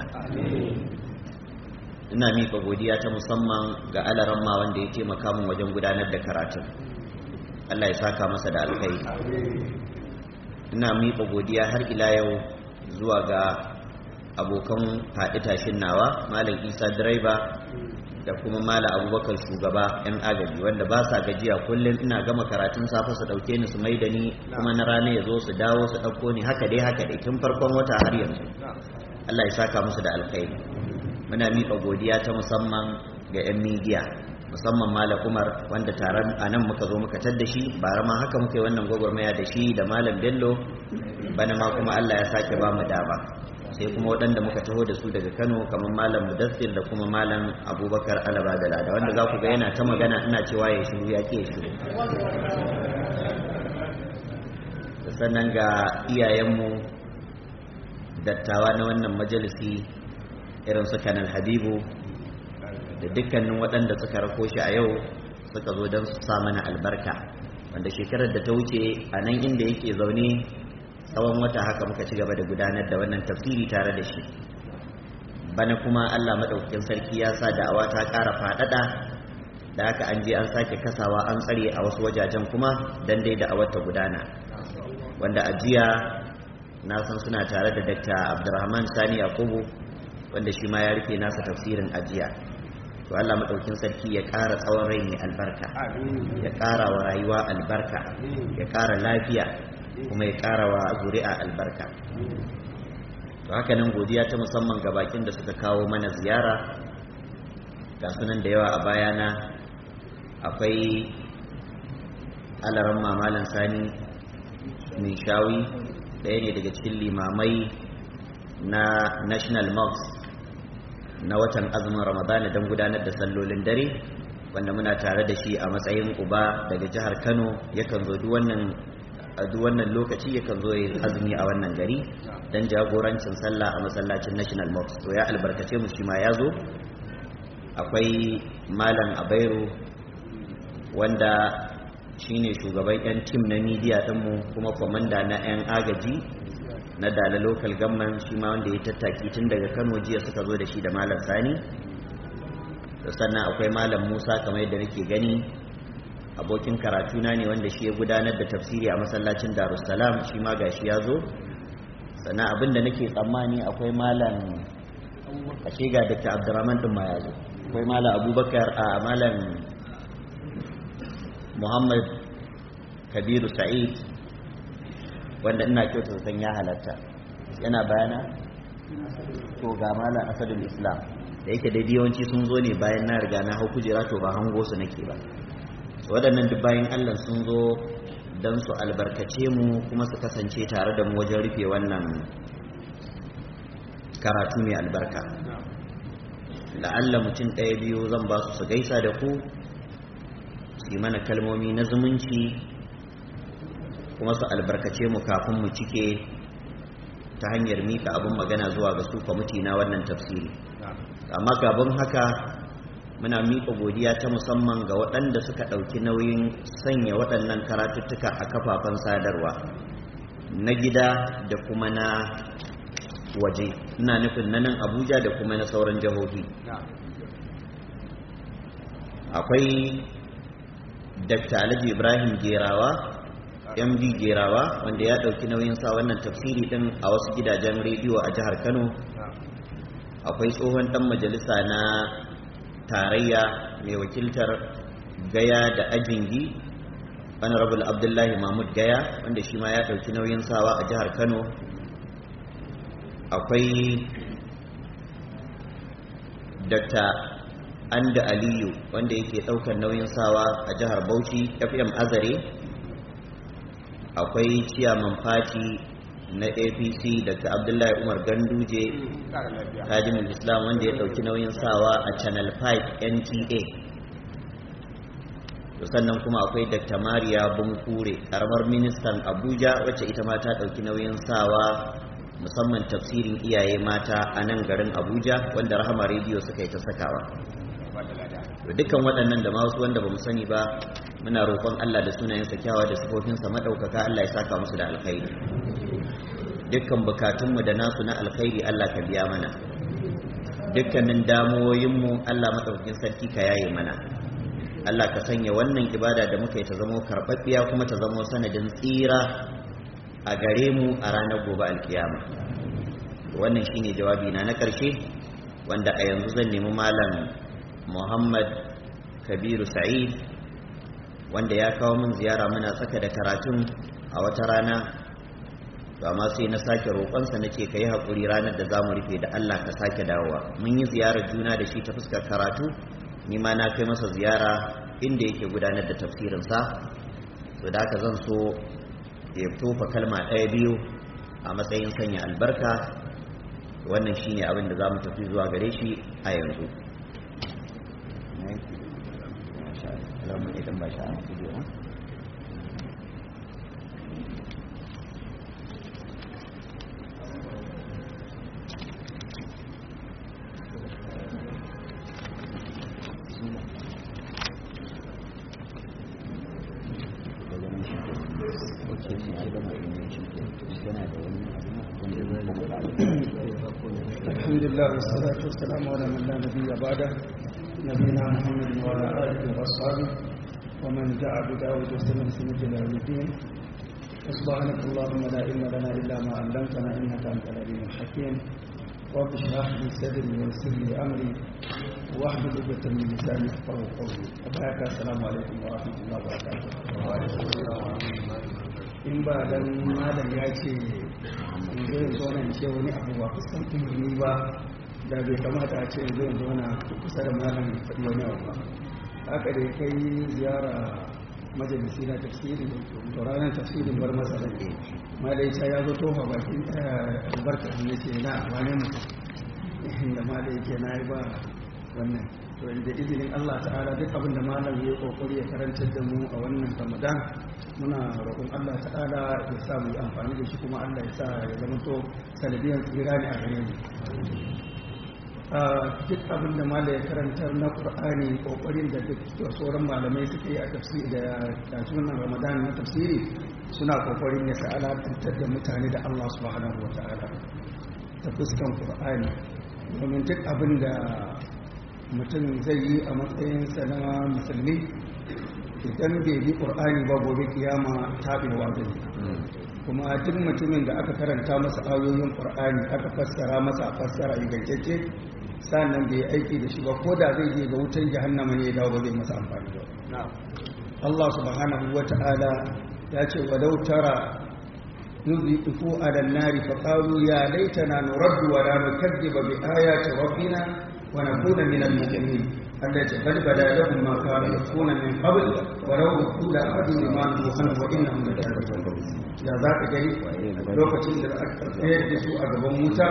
ina miƙa godiya ta musamman ga alaramma wanda ya taimaka min wajen gudanar da karatun Allah ya saka masa da alkhairi ina miƙa godiya har ila yau zuwa ga abokan faɗi tashin nawa malam isa direba da kuma malam abubakar shugaba yan agaji wanda ba sa gajiya kullum ina gama karatun safe su ɗauke ni su mai da ni kuma na rana ya zo su dawo su ɗauko ni haka dai haka dai tun farkon wata har yanzu allah ya saka musu da alkhairi muna miƙa godiya ta musamman ga 'yan midiya musamman malam umar wanda taron a nan muka zo muka tadda shi bara ma haka muka yi wannan gwagwarmaya da shi da malam bello bana ma kuma allah ya sake ba mu dama sai kuma waɗanda muka taho da su daga kano kamar malam mudassir da kuma malam abubakar alaba da lada wanda za ku ga yana ta magana ina cewa ya shiru ya ke shiru sannan ga iyayenmu dattawa na wannan majalisi irin su kanal habibu da dukkanin waɗanda suka rako shi a yau suka zo don su sa mana albarka wanda shekarar da ta wuce a nan inda yake zaune tsawon wata haka muka ci gaba da gudanar da wannan tafsiri tare da shi bana kuma allah maɗaukakin sarki ya sa da'awa ta ƙara faɗaɗa da haka an je an sake kasawa an tsare a wasu wajajen kuma don dai da'awar ta gudana wanda a jiya na san suna tare da dr abdulrahman sani yakubu wanda shi ma ya rufe nasa tafsirin ajiya to Allah madaukin sarki ya ƙara tsawon rai mai albarka ya ƙara wa rayuwa albarka ya ƙara lafiya kuma ya ƙara wa zuri'a albarka to haka nan godiya ta musamman ga bakin da suka kawo mana ziyara ga sunan da yawa a bayana akwai alaran mamalan sani min shawi ɗaya ne daga cikin limamai na national mosque na watan azumin ramadana don gudanar da sallolin dare wanda muna tare da shi a matsayin uba daga jihar kano yakan zo duk wannan lokaci yakan zo yin azumi a wannan gari don jagorancin sallah a masallacin national mosque to ya albarkace mu shi ma ya zo akwai malam abairu wanda shine shugaban 'yan tim na midiya ɗinmu kuma kwamanda na 'yan agaji na dala local government shi ma wanda ya tattaki tun daga kano jiya suka zo da shi da malam sani sannan akwai malam musa kamar yadda nake gani abokin karatuna ne wanda shi ya gudanar da tafsiri a masallacin darussalam shi ma gashi ya zo sannan abin da nake tsammani akwai malam ashe ga dr abdurrahman din ma ya zo akwai malam abubakar a malam muhammad kabiru sa'id wanda ina kyauta san ya halatta yana bayana to ga malam asadul islam da yake da yawanci sun zo ne bayan na riga na hau kujera to ba hango su nake ba waɗannan duk bayan allah sun zo don su albarkace mu kuma su kasance tare da mu wajen rufe wannan karatu mai albarka la'alla mutum ɗaya biyu zan ba su su gaisa da ku su yi mana kalmomi na zumunci kuma su albarkace mu kafin mu cike ta hanyar mika abin magana zuwa ga su kwamiti na wannan tafsiri amma gaban haka muna mika godiya ta musamman ga waɗanda suka ɗauki nauyin sanya waɗannan karatuttuka a kafafen sadarwa na gida da kuma na waje ina nufin na nan abuja da kuma na sauran jihohi akwai dr alhaji ibrahim gerawa md gerawa wanda ya ɗauki nauyin sa wannan tafsiri ɗin a wasu gidajen rediyo a jihar kano akwai tsohon ɗan majalisa na tarayya mai wakiltar gaya da ajingi honorable abdullahi mahmud gaya wanda shi ma ya ɗauki nauyin sawa a jihar kano akwai dr anda aliyu wanda yake ɗaukar nauyin sawa a jihar bauchi fm azare akwai ciyaman fati na apc dr abdullahi umar ganduje tajimul islam wanda ya dauki nauyin sawa a channel 5 nta sannan kuma akwai dr mariya bunkure karamar ministan abuja wacce ita ma ta dauki nauyin sawa musamman tafsirin iyaye mata a nan garin abuja wanda rahama rediyo suka yi ta sakawa dukkan waɗannan da masu wanda ba mu sani ba muna roƙon Allah da sunayensa kyawa da sifofinsa maɗaukaka Allah ya saka musu da alkhairi dukkan bukatunmu da nasu na alkhairi Allah ka biya mana dukkanin damuwoyinmu Allah maɗaukakin sarki ka yaye mana Allah ka sanya wannan ibada da muka yi ta zamo karɓaɓɓiya kuma ta zamo sanadin tsira a gare mu a ranar gobe alkiyama wannan shine jawabi na na karshe wanda a yanzu zan nemi malam Muhammad Kabiru Sa'id wanda ya kawo min ziyara muna tsaka da karatun a wata rana to amma sai na sake roƙonsa na ce ka yi haƙuri ranar da za mu rufe da Allah ka sake dawowa mun yi ziyarar juna da shi ta fuskar karatu ni ma na kai masa ziyara inda yake gudanar da tafsirinsa to da haka zan so ya tofa kalma ɗaya biyu a matsayin sanya albarka wannan shine abin da za mu tafi zuwa gare shi a yanzu الحمد لله والصلاة والسلام على من لا نبي بعده نبينا محمد وعلى آله وأصحابه ومن دعا بدعوة وسلم سنة إلى يوم الدين سبحانك اللهم لا علم لنا إلا ما علمتنا إنك أنت العليم الحكيم رب اشرح لي صدري ويسر لي أمري واحلل عقدة من لساني يفقهوا قولي وبارك السلام عليكم ورحمة الله وبركاته وعليكم السلام ورحمة الله وبركاته in ba dan malam ya ce in zo in zo nan ce wani abu ba kusan umarni ba da bai kamata a ce in zo in zo na kusa da malam faɗi wani abu ba haka da kai ziyara majalisi na tafsiri to ranar tafsirin bar masa da ke malai ta ya zo tofa bakin albarka ne ce na wane mutum da malai ke na yi ba wannan to inda izinin Allah ta'ala duk abin da malam ya kokari ya karantar da mu a wannan Ramadan muna roƙon Allah ta'ala ya sa mu yi amfani da shi kuma Allah ya sa ya zama to sanadiyar tsira ne a gare mu duk abin da malam ya karantar na Qur'ani kokarin da duk sauran malamai suke yi a tafsiri da tasunan Ramadan na tafsiri suna kokarin ya ta'ala tantar da mutane da Allah subhanahu wa ta'ala ta fuskan Qur'ani domin duk abin da mutum zai yi a matsayinsa na musulmi idan bai bi ƙur'ani ba gobe kiyama taɓewa zai kuma duk mutumin da aka karanta masa ayoyin ƙur'ani aka fassara masa fassara ingantacce sannan bai aiki da shi ba ko da zai je ga wutan jahannama ne ya dawo ba zai masa amfani ba Allah subhanahu wa ta'ala ya ce walau tara nuzifu ala nari fa qalu ya laitana nuraddu wa la nukazziba bi ayati rabbina ونكون من المؤمنين التي قد بدا لهم ما كانوا يخفون من قبل ولو ردوا لأخذوا لما نهوا عنه وإنهم لكاذبون يا ذاك جاي lokacin da aka tsayar da su a gaban wuta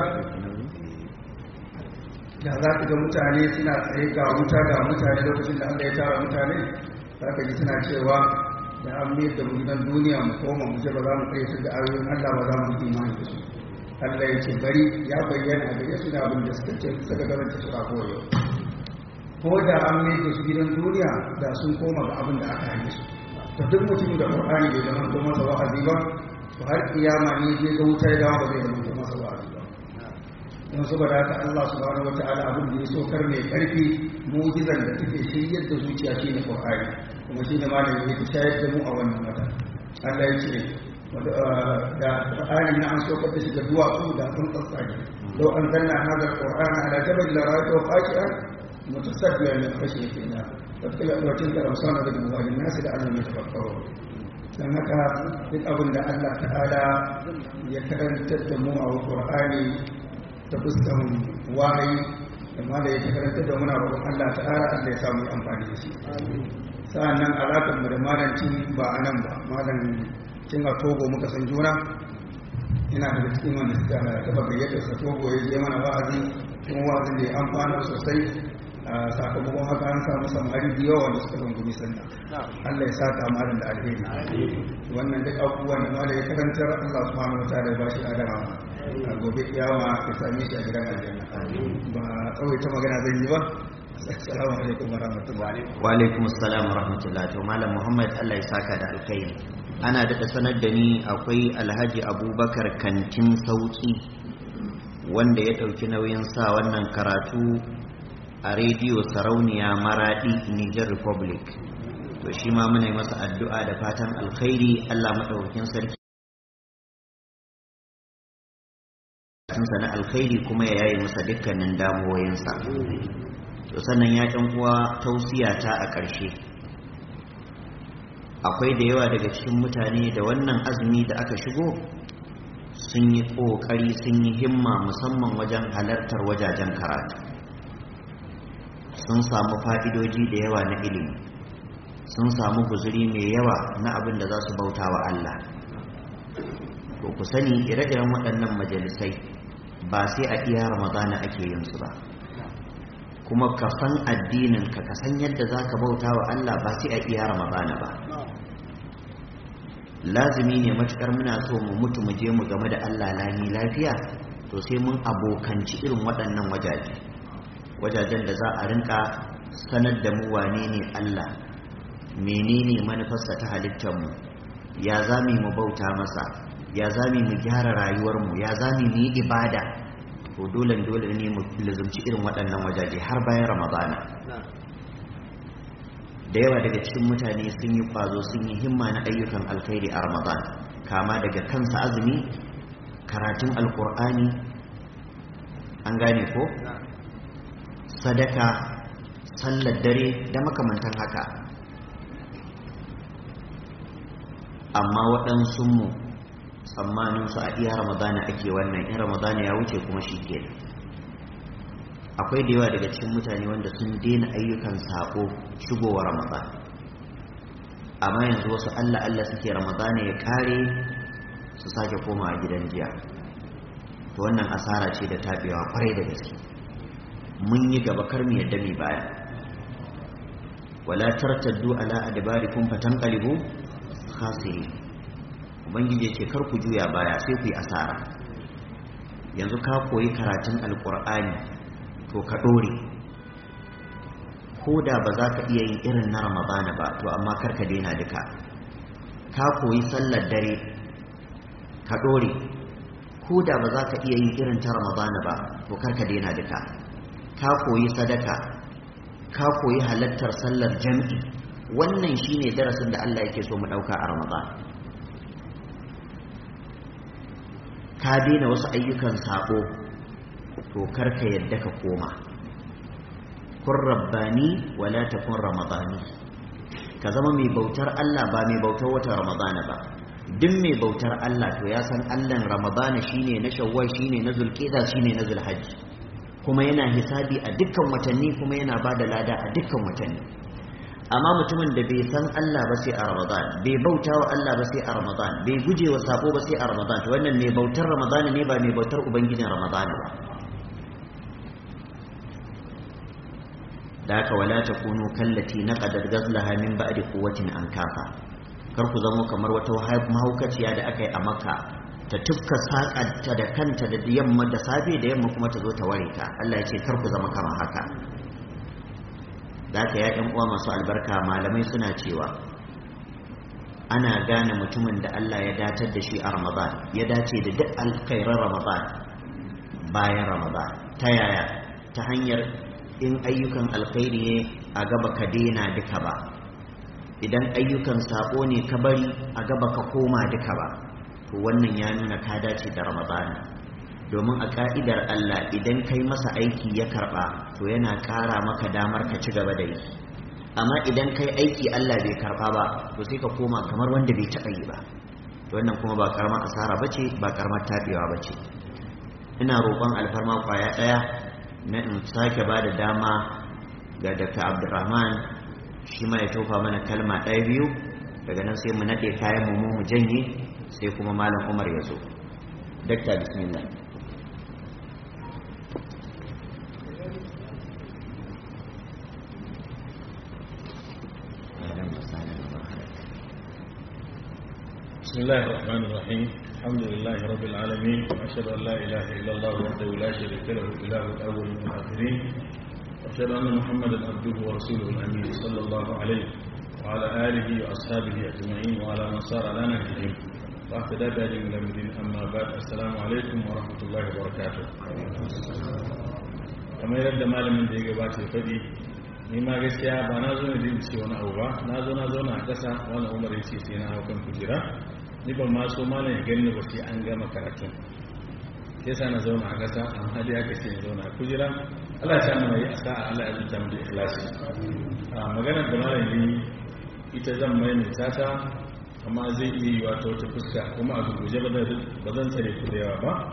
da za ka ga mutane suna tsaye ga wuta ga mutane lokacin da Allah ya tara mutane za ka ji suna cewa da an mayar da mu gidan duniya mu koma mu je ba za mu tsaye da ayoyin Allah ba za mu yi imani da su Allah ya ce bari ya bayyana a gare su da abin da suka ce suka garanta su a koyo ko da an mai da su gidan duniya da sun koma ga abin da aka hane su to duk mutumin da Qur'ani bai zama ko masa wa'azi ba to har kiyama ne je ga wuta ya dawo ba zai zama ko masa wa'azi ba don saboda haka Allah subhanahu wataala abin da ya so kar mai karfi mu'jizan da take shiryar da zuciya shine Qur'ani kuma shine malamin ya shayar da mu a wannan wata Allah ya ce da Qur'ani na an saukar da shi da duwatsu da sun tsatsage lau an zanna hadar Qur'ani ala jabal la ra'aytu qaqi'an mutasaddian min khashyati Allah fatkila wa tilka amsana da muwajin nasi da Allah ya tafakkaru dan haka duk abin da Allah ta'ala ya karantar da mu a Qur'ani ta fuskan wahayi amma da ya karantar da muna roƙon Allah ta'ala Allah ya samu amfani da shi sa'annan alaƙar mu da malanci ba a nan ba malan cin a togo muka san juna ina da cikin wanda suka taba gayyatar sa togo ya je mana wa'azi kuma wa'azin da ya amfana sosai a sakamakon haka an samu samari da yawa wanda suka rungumi sannan Allah ya saka malam da alheri wannan duk abubuwan da malam ya karantar Allah subhanahu wa ta'ala ya bashi adama a gobe kiyama ya same shi a gidan aljanna ba tsawaita magana zan yi ba assalamu alaikum wa rahmatullahi wa alaikum assalam wa rahmatullahi to malam muhammad Allah ya saka da alkhairi ana daɗa sanar da ni akwai alhaji abubakar kantin sauki wanda ya ɗauki nauyin sa wannan karatu a rediyo sarauniya maradi niger republic to shi ma muna yi masa addu'a da fatan alkhairi allah maɗaukakin sarki bukatunsa na alkhairi kuma ya yaye masa dukkanin damuwoyinsa to sannan ya ɗan uwa tausiya ta a ƙarshe akwai da yawa daga cikin mutane da wannan azumi da aka shigo sun yi ƙoƙari sun yi himma musamman wajen halartar wajajen karatu sun samu fa'idoji da yawa na ilimi sun samu guzuri mai yawa na abin da za su bauta wa Allah to ku sani ire-iren waɗannan majalisai ba sai a iya ramadana ake yin su ba kuma ka san addinin ka ka san yadda za ka bauta wa Allah ba sai a iya ramadana ba lazimi ne matukar muna so mu mutu mu je mu game da Allah lami lafiya to sai mun abokanci irin waɗannan wajaje wajajen da za a rinka sanar da mu wane ne Allah menene manufarsa ta halittar mu ya zami mu bauta masa ya zami mu gyara rayuwar mu ya zami mu yi ibada to dole dole ne mu lazumci irin waɗannan wajaje har bayan ramadana da yawa daga cikin mutane sun yi kwazo sun yi himma na ayyukan alkhairi a ramadan kama daga kansa azumi karatun alkur'ani an gane ko sadaka sallar dare da makamantan haka amma waɗansunmu tsammaninsu a iya ramadana ake wannan in ramadana ya wuce kuma shi ke akwai da yawa daga cikin mutane wanda sun daina ayyukan sako shigowa ramadan amma yanzu wasu allah allah suke ramadana ya kare su sake koma a gidan jiya to wannan asara ce da tabewa kwarai da gaske mun yi gaba kar mu yadda mai baya wala tartaddu ala adbarikum fatanqalibu khasiri ubangiji ce kar ku juya baya sai ku yi asara yanzu ka koyi karatun alqur'ani to ka dore ko da ba za ka iya yin irin na ramadana ba to amma kar ka daina duka ka koyi sallar dare ka dore ko da ba za ka iya yin irin ta ramadana ba to kar ka daina duka ka koyi sadaka ka koyi halattar sallar jam'i wannan shine darasin da Allah yake so mu dauka a Ramadan ka daina wasu ayyukan sabo to karka yadda ka koma kun rabbani wala takun ramadani ka zama mai bautar Allah ba mai bautar wata Ramadana ba duk mai bautar Allah to ya san Allah Ramadana shine na Shawwal shine na Zulqa'da shine na Zulhajj kuma yana hisabi a dukkan watanni kuma yana ba da lada a dukkan watanni amma mutumin da bai san Allah ba sai a Ramadan bai bauta wa Allah ba sai a Ramadan bai guje wa sako ba sai a Ramadan to wannan mai bautar Ramadan ne ba mai bautar ubangijin Ramadan ba da haka wala takunu kallati naqadat ghazlaha min ba'di quwwatin an kafa kar ku zamo kamar wata mahaukaciya da aka yi a Makka ta tufka saƙanta da kanta da yamma da safe da yamma kuma ta zo ta ware ta Allah ya ce kar ku zama kamar haka da haka ya ɗan uwa masu albarka malamai suna cewa ana gane mutumin da Allah ya datar da shi a Ramadan ya dace da duk alkhairar Ramadan bayan Ramadan ta yaya ta hanyar in ayyukan alkhairi ne a gaba ka daina duka ba idan ayyukan sako ne ka bari a gaba ka koma duka ba to wannan ya nuna ka dace da ramadana domin a ka'idar Allah idan kai masa aiki ya karba to yana kara maka damar ka ci gaba da yi amma idan kai aiki Allah bai karba ba to sai ka koma kamar wanda bai taɓa yi ba to wannan kuma ba karamar asara bace ba karamar tabewa bace ina roƙon alfarma kwaya ɗaya na in sake ba da dama ga Dr. Abdulrahman shi ma ya tofa mana kalma ɗaya biyu daga nan sai mu naɗe kayan mu mu janye sai kuma malam umar ya zo dakta bismillah بسم الله الرحمن الرحيم الحمد لله رب العالمين وأشهد أن لا إله إلا الله وحده لا شريك له إله الأول والآخرين وأشهد أن محمدا عبده ورسوله الأمين صلى الله عليه وعلى آله وأصحابه أجمعين وعلى من صار على نهجهم واهتدى بهدي من الدين أما بعد السلام عليكم ورحمة الله وبركاته kamar yadda malamin da ya gabata ya faɗi ni ma gaskiya ba na zo ne da ce wani abu ba na zo na zauna a ƙasa wani umar ya ce sai na hau kan kujera ni ban ma so malam ya gani ba sai an gama karatun sai sa na zauna a ƙasa amma dai aka ce zauna kujera Allah ya sa mana yi asa Allah ya zuta mu da ikhlasi a maganar da malam yi ita zan maimaita ta amma zai iya yi wata wata fuska kuma a gurguje ba zan tsare ku da yawa ba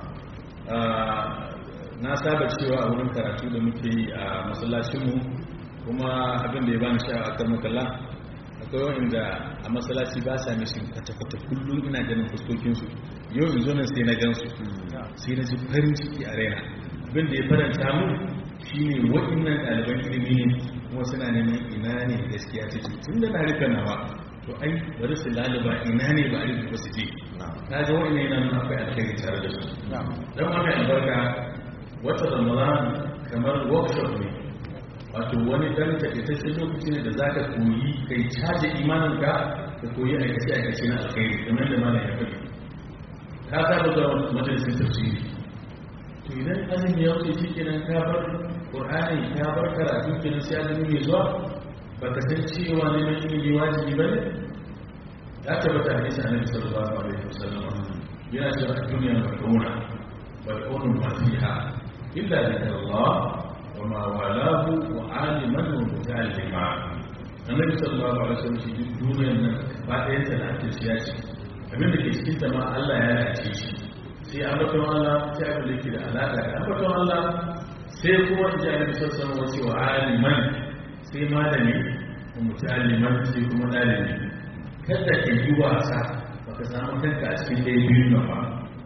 na saba cewa a wurin karatu da muke yi a masallacinmu kuma abin da ya bani sha a kan makalla akwai wa'inda a masallaci ba sa mishin kwata-kwata kullum ina ganin fuskokinsu yau in zo nan sai na gansu sai na ji farin ciki a raina abin da ya faranta mu shine waɗannan ɗaliban ilimi ne kuma suna neman ina ne gaskiya take tun da na rika nawa to ai bari su laluba ina ne ba a rufe ba su je na ga wa'annan yana nuna akwai alkhairi tare da su dan wannan albarka wata ramadan kamar workshop ne wato wani dan takaitaccen lokaci ne da zaka koyi kai caje imaninka ka koyi aikace aikace na alkhairi kamar da malam ya faɗi ka saba zuwa majalisin tafsiri to idan azumi ya wuce shikenan ka bar qur'ani ka bar karatu kenan sai azumi mai zuwa baka san cewa neman ilimi wajibi bane ya tabbata hadisi annabi sallallahu alaihi wasallam yana cewa duniya mal'una mal'unun ma fiha illa dhikrullah wa ma walahu wa aliman wa muta'allima annabi sallallahu alaihi wasallam shi duniyar nan ba ɗayan ta da ake siya ce abinda ke cikin ta ma Allah ya race shi sai ambaton Allah sai abin da yake da alaƙa da ambaton Allah sai kuma in ji annabi sallallahu alaihi wasallam wa aliman sai malami wa muta'alliman sai kuma ɗalibi kada ka yi wasa baka samu kanka a cikin ɗaya biyu na ba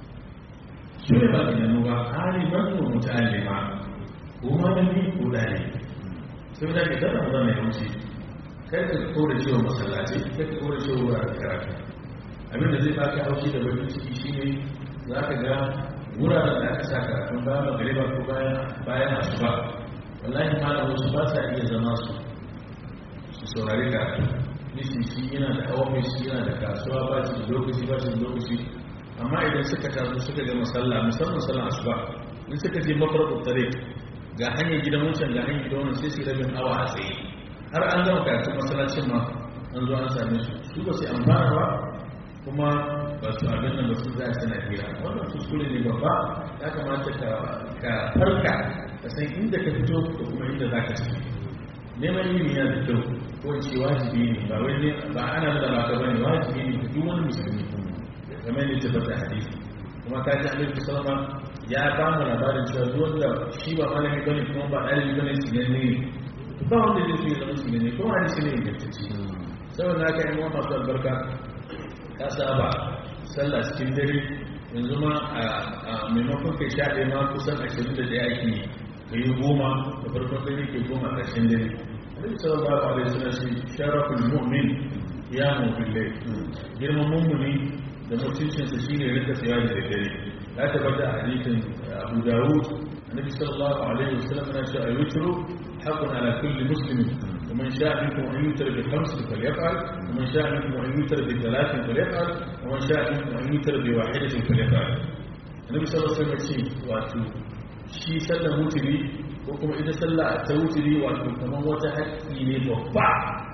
su ne ba ka nanu ba aliman wa muta'allima ko malami ko ɗalibi sai da ke zama zama ya wuce kai ka kore cewa masallaci kai ka kore cewa wuraren karatu abin da zai baka haushi da bakin ciki shine za ka ga wuraren da aka sa karatun bayan magariba ko bayan asuba wallahi malam wasu ba sa iya zama su su saurari karatu nishi shi yana da ofis yana da kasuwa ba shi da lokaci ba shi da lokaci amma idan suka taso suka ga masalla musamman sallan asuba in suka je mafarko tare ga hanyar gidan wancan ga hanyar gidan wannan sai su rabin awa a tsaye har an gama karatun masallacin ma an zo an same su su ba su amfana ba kuma ba su abin nan ba su za su na hira wannan kuskure ne babba ya kamata ka farka ka san inda ka fito da kuma inda za ka tafi neman ilimi yana da kyau ko in ce wajibi ne ba wai ne ba ana da ba ka bane wajibi ne ga duk wani musulmi kamar ne tabbata hadisi kuma ka ji annabi sallama ya ba mu labarin cewa duk wanda shi ba malami bane kuma ba ɗalibi bane sinanne ne ba wanda zai so ya zama sinanne ko hadisi ne ingantacce saboda haka yan uwa masu albarka ka saba sallah cikin dare yanzu ma a maimakon kai sha ɗaya ma kusan ashirin da ɗaya ake yi ka yi goma da farkon dare ke goma a ƙarshen dare Annabi sallallahu alaihi wasallam shi sharaful mu'min ya mu billahi girman mummuni da mutuncin sa shine rinka tsaya da dare ya tabbata a hadisin Abu Dawud Annabi sallallahu alaihi wasallam yana cewa ayutru haqqun ala kulli muslimin ومن شاء منكم أن يوتر بخمس فليفعل ومن شاء منكم أن يوتر بثلاث فليفعل ومن شاء منكم أن يوتر بواحدة فليفعل النبي صلى الله عليه وسلم واتو shi sallar wuturi ko kuma ita sallah ta wuturi wato kamar wata haƙƙi ne babba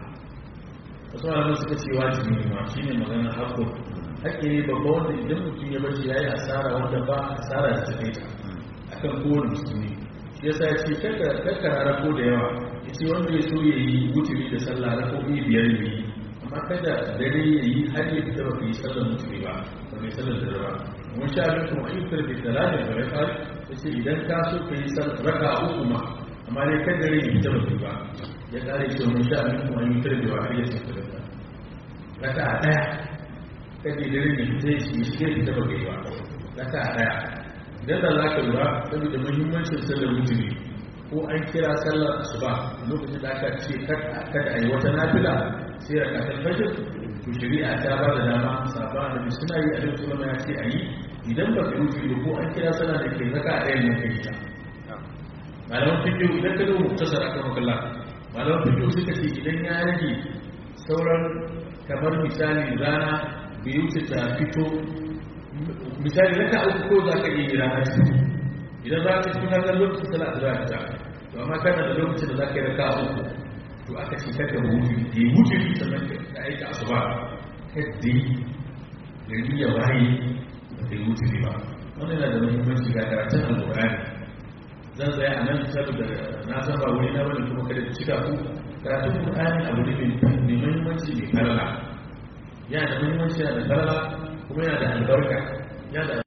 wasu malaman suka ce wajibi ne ma shine maganar haƙƙo haƙƙi ne babba wanda idan mutum ya bashi yayi asara wanda ba asara da take ta akan kowane musulmi shi yasa ya ce kakkara ko da yawa ya ce wanda ya so ya yi wuturi da sallah na kofi biyar ne amma kada dare ya yi har ya fita ba ka yi sallar wuturi ba ba mai sallar dare ba mun sha abin kuma ayyukar da talatin da ya fara ya ce idan ka so ka yi raka uku ma amma dai kan dare ya fita ba ba ya kare ce mun sha abin kuma ayyukar da wa ya ce da raka a ɗaya kan da dare ya fita ya shiga ya fita ba ka yi ba raka a ɗaya idan da za ka lura saboda muhimmancin sallar wuturi ko an kira sallar asuba lokacin da aka ce kada a yi wata nafila sai a kasar fajir to shari'a ta ba da dama sabon annabi suna yi a lokacin ya ce a yi idan ba ka yi ko an kira sallah da ke zaka a ɗayan yankin ta malaman fikiyo idan ka zo muktasar akan makalla malaman fikiyo suka ce idan ya rage sauran kamar misali rana bai wuce ta fito misali raka uku ko za ka iya rana ciki idan za ka cikin hannun lokacin sallah da za ka to amma kana da lokacin da za ka yi raka uku to aka ce kada mu wuce ya wuce sannan ka aika asuba kadai gari ya waye ba ta yi wuce ba wannan yana da muhimmanci ga karatun alƙur'ani zan tsaya a nan saboda na san ba wuri na bane kuma kada cika ku karatun alƙur'ani abu ne mai muhimmanci mai karala yana da muhimmanci yana da karala kuma yana da albarka yana da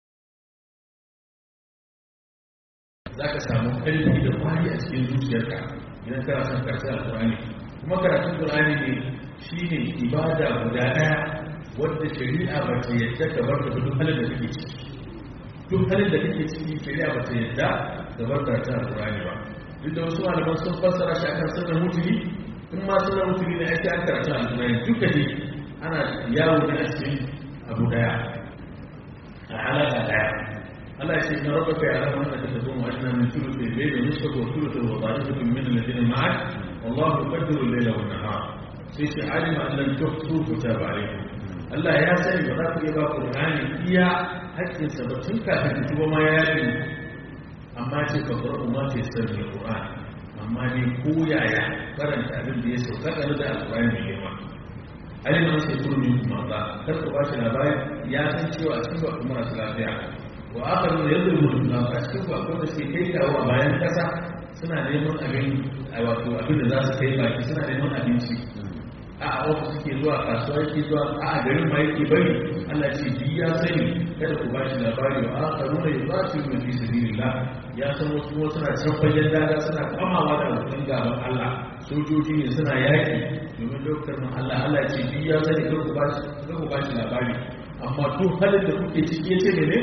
za ka samu ƙarfi da kwari a cikin zuciyarka idan kana son karatun alƙur'ani kuma karatun alƙur'ani ne shine ibada guda ɗaya wadda shari'a ba ta yadda ka bar da duk halin da kake ciki duk halin da kake ciki shari'a ba ta yadda ka bar karatun alƙur'ani ba duk da wasu malaman sun fassara shi akan sunan mutuli in ma sunan mutuli ne ake an karatun alƙur'ani duka ne ana yawo ne a cikin abu ɗaya a halaka ɗaya Allah ya ce na rabaka ya alamu annaka taqumu adna min thuluthi al-layli wa nisfahu wa thuluthahu wa ta'ifatun min alladhina ma'ak wallahu yuqaddiru al-layla wan nahar sai ce alima an lam tuhsu kitaba alaykum Allah ya sani ba za ku iya ba Qur'ani iya haƙƙin sa ba tun kafin ku tuba ma ya yi amma ce ka qur'u ma ce sirri Qur'an amma ne ko yaya karanta abin da ya sauka da Al-Qur'ani mai girma alima an sai kurmi kuma ba kar ku ba shi labari ya san cewa a cikin ba kuma masu lafiya wa aka nuna yadda mutum na a cikin ba da suke kai kawo a bayan kasa suna neman abin a wato abin da za su kai baki suna neman abinci a a ofis suke zuwa kasuwa yake zuwa a a garin ma yake bari Allah ce bi ya sani kada ku ba shi labari wa aka nuna ya ba su yi fi sabilillah ya san wasu kuma suna can fagen daga suna kwamawa da abokan gaban Allah sojoji ne suna yaki domin daukar mu Allah Allah ce bi ya sani kada ku ba shi labari amma duk halin da kuke ciki ya ce ne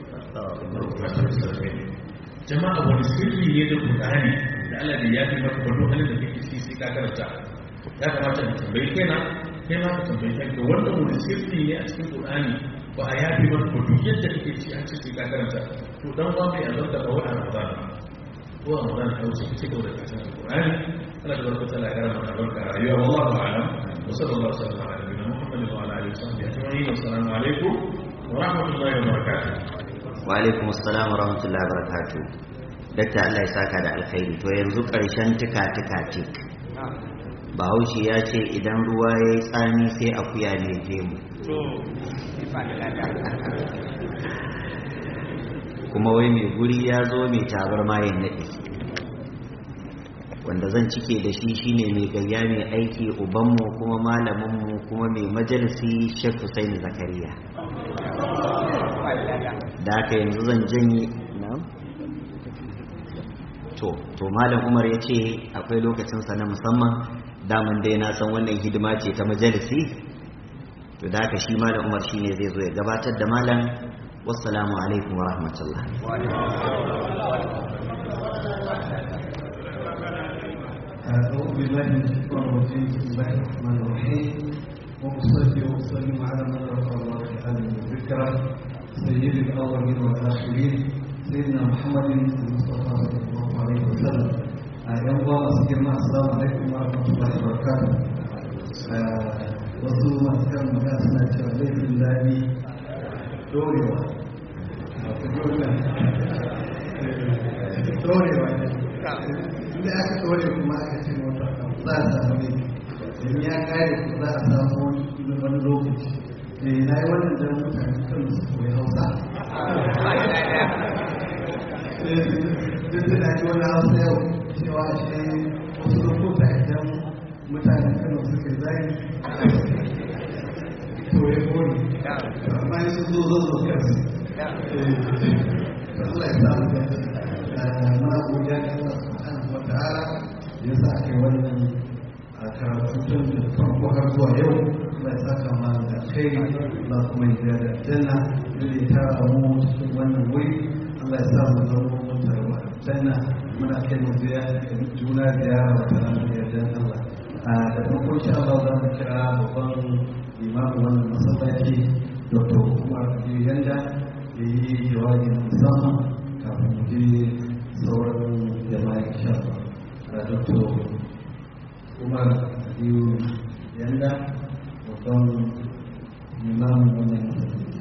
jama'a wani sirri ne da Qur'ani da Allah da ya fi maka kwallo halin da kake ciki sai ka karanta ya kamata ka tambayi kaina kai ma ka tambayi kanka wanda wani sirri ne a cikin Qur'ani ba a ya fi maka kwallo yadda kake ci an ce sai ka karanta to dan ba mai azar da bawa Ramadan ko Ramadan ka wuce ka ci gaba da karatun Qur'ani Allah tabaraka ta'ala ya karama da barka rayuwa wallahu a'lam wa sallallahu alaihi wa sallam ala nabiyina Muhammad wa ala alihi wa sahbihi ajma'in assalamu alaikum wa rahmatullahi wa barakatuh wa alaikum assalam wa rahmatullahi wa barakatuh dakta Allah ya saka da alkhairi to yanzu karshen tuka tuka tik bahaushe ya ce idan ruwa ya yi tsami sai akuya ne je mu kuma wai mai guri ya zo mai tabar mayin naɗi wanda zan cike da shi shine mai gayya mai aiki ubanmu kuma malaminmu kuma mai majalisi shek Hussein zakariya da aka yanzu zan janye to to malam umar ya ce akwai lokacinsa na musamman daman dai na san wannan hidima ce ta majalisi to da haka shi malam umar shine zai zo ya gabatar da malam wassalamu alaikum wa rahmatullah أعوذ بالله من الشيطان الرجيم بسم الله الرحمن الرحيم وأصلي وأسلم على من رفع الله في عالم الذكرى سيد الأولين والآخرين سيدنا محمد المصطفى صلى الله عليه وسلم أيام الله سيدنا السلام عليكم ورحمة الله وبركاته wasu masu kan magana suna cewa laifin daɗi dorewa dorewa inda aka dore kuma aka ce mota za a samu ne in ya kare ku za a samu wani lokaci na yi wannan don mutane kan su koyi hausa duk da ji wani hausa yau cewa shi wasu lokuta idan mutane kano suke zai to ya kone amma yi sun zo zo zo kansu Allah ya samu da muna godiya ga Allah subhanahu wa ta'ala ya sa ake wannan karatu tun da farko har zuwa yau Allah ya saka ma da kai Allah kuma ya da janna da ya tara mu cikin wannan wuri Allah ya sa mu zama mun tarwa janna muna kai mu biya juna ziyara wa tana da yardan Allah da farko insha Allah za mu kira babban imamu wannan masallaci Dr. Umar Yanda ya yi jawabi musamman kafin mu je sauran jama'a insha Allah da Dr. Umar Aliyu Yanda babban imamu wannan masallaci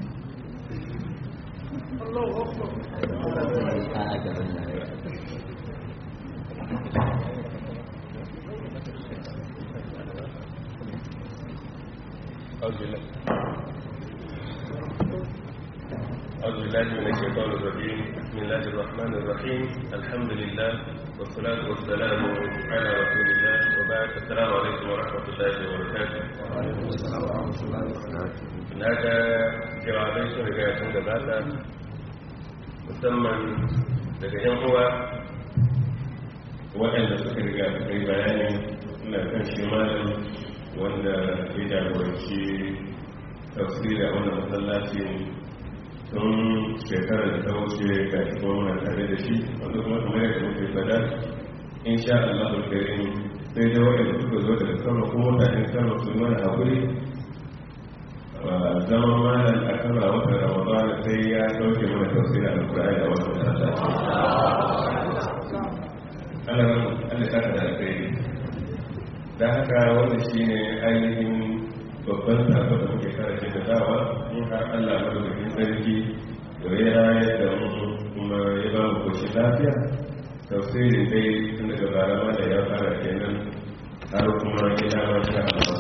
أعوذ بالله من الشيطان الرجيم بسم الله الرحمن الرحيم الحمد لله والصلاة والسلام على رسول الله وبعد السلام عليكم ورحمة الله وبركاته وعليكم السلام ورحمة الله وبركاته هناك jawabai sun riga sun gabata musamman daga yan uwa waɗanda suka riga suka yi bayani suna kan shi malam wanda ya jagoranci tafsiri a wannan masallacin tun shekarar da ta wuce ga shi kuma muna tare da shi wanda kuma kamar yadda muke fada in sha Allah alkarim sai dai waɗanda suka zo daga sama ko mutanen sama su mana haƙuri zama malam a kan watan ramadan sai ya sauke mana tafsirin alkur'ani a wannan masallaci Allah Allah ta da alkhairi da haka wannan shine ainihin babban sako da muke kara ce da dawa in har Allah madaukakin sarki da ya rayar da mu kuma ya ba mu koshin lafiya tafsirin dai tun daga bara ma da ya fara kenan har kuma ila ma sha Allah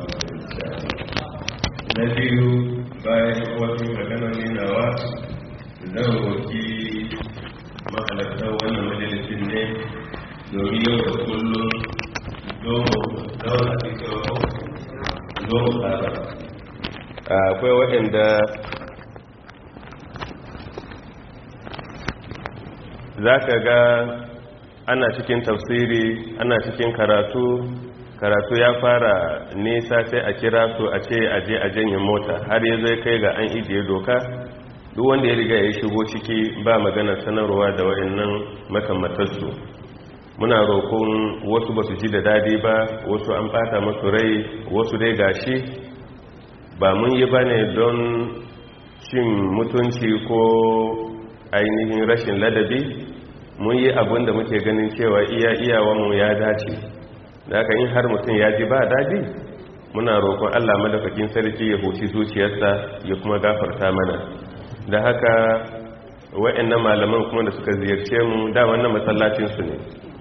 na biyu bayan wasu magana ninawa zan roki mahalarta wannan majalisin ne domin yau da kullum domin daura cikin zo tsara akwai waɗanda za ka ga ana cikin tafsiri ana cikin karatu karatu ya fara nisa sai a kira su a ce aje a janye mota har ya zai kai ga an ijiye doka duk wanda ya riga ya shigo ciki ba magana sanarwa da waɗannan makamatarsu muna roƙon wasu ba su ji da dadi ba wasu an ɓata masu rai wasu dai gashi ba mun yi ba ne don cin mutunci ko ainihin rashin ladabi mun yi abin da muke ganin cewa iya iyawanmu ya dace da haka in har mutum ya ji ba dadi muna roƙon allah madaukakin sarki ya huci zuciyarsa ya kuma gafarta mana da haka wa'annan malaman kuma da suka ziyarce mu da wannan masallacinsu ne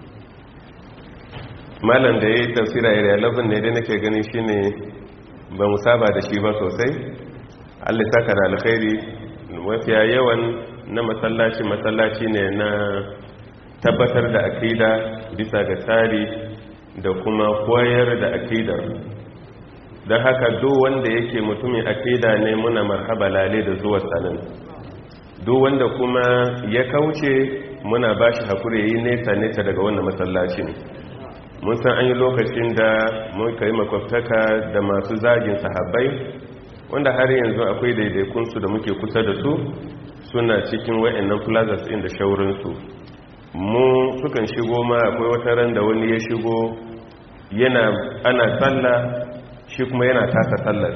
malam da ya yi tafsira area 11 ne dai nake gani shine ba mu saba da shi ba sosai allah saka da alkhairi mafiya yawan na masallaci masallaci ne na tabbatar da akida bisa ga tsari da kuma koyar da akidar don haka duk wanda yake mutumin akida ne muna marhaba lale da zuwa sanin duk wanda kuma ya kauce muna ba shi haƙuri yi nesa nesa daga wannan masallacin mun san an yi lokacin da muka yi makwabtaka da masu zagin sahabbai wanda har yanzu akwai daidaikunsu da muke kusa da su suna cikin wa'annan plazas inda shaurinsu mu sukan shigo ma akwai wata ran da wani ya shigo yana ana tsalla shi kuma yana tasa tsallar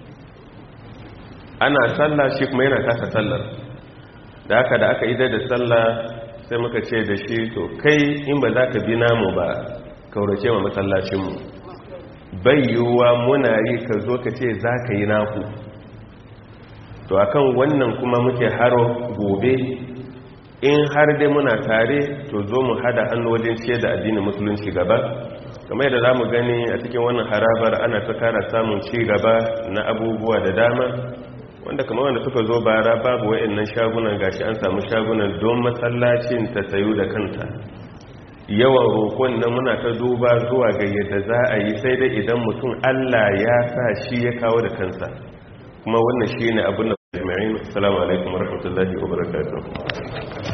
ana tsalla shi kuma yana tasa tsallar da aka da aka idar da tsalla sai muka ce da shi to kai in ba za ka bi namu ba kaurace wa masallacinmu bai yiwuwa muna yi ka zo ka ce za ka yi naku to akan wannan kuma muke haro gobe in har dai muna tare to zo mu hada hannu wajen ciye da addinin musulunci gaba kamar yadda za mu gani a cikin wannan harabar ana ta kara samun ci gaba na abubuwa da dama wanda kamar wanda suka zo bara babu wa'annan shagunan gashi an samu shagunan don masallacin ta sayu da kanta yawan roƙon nan muna ta duba zuwa ga yadda za a yi sai dai idan mutum Allah ya sa shi ya kawo da kansa kuma wannan shi ne abin da jami'in assalamu alaikum warahmatullahi wabarakatuh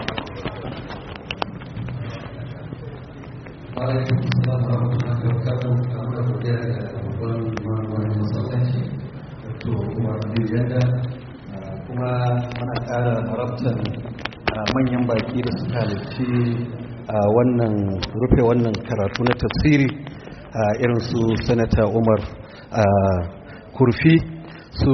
alaikum salam wa rahmatullahi wa barakatuh kamar da godiya da babban mamuwar masallaci to kuma abin yadda kuma mana ƙara marabtan manyan baki da suka halarci a wannan rufe wannan karatu na tafsiri a irin su sanata umar kurfi su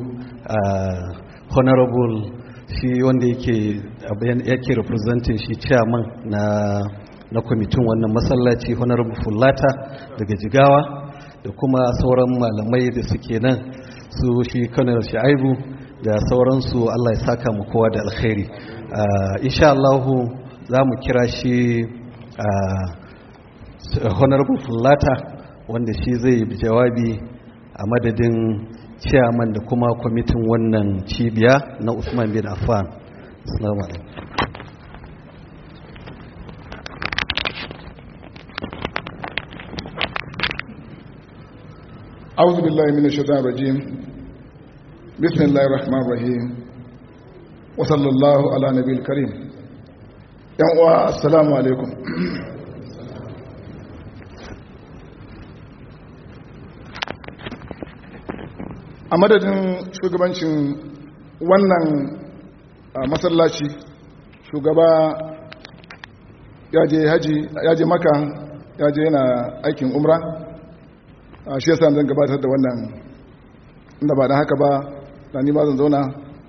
honorable shi wanda yake yake representing shi chairman na na kwamitin wannan masallaci honorable fulata daga jigawa da kuma sauran malamai da suke nan su shi kanar sha'ibu da sauransu allah ya saka mu kowa da alkhairi insha Allahu za mu kira shi honorable fulata wanda shi zai jawabi a madadin chairman da kuma kwamitin wannan cibiya na usman bin affan assalamu alaikum أعوذ بالله من الشيطان الرجيم بسم الله الرحمن الرحيم وصلى الله على نبي الكريم يا السلام عليكم a madadin shugabancin wannan masallaci shugaba ya je haji ya je maka ya je yana aikin umra shi yasa zan gabatar da wannan inda ba da haka ba da ni ba zan zauna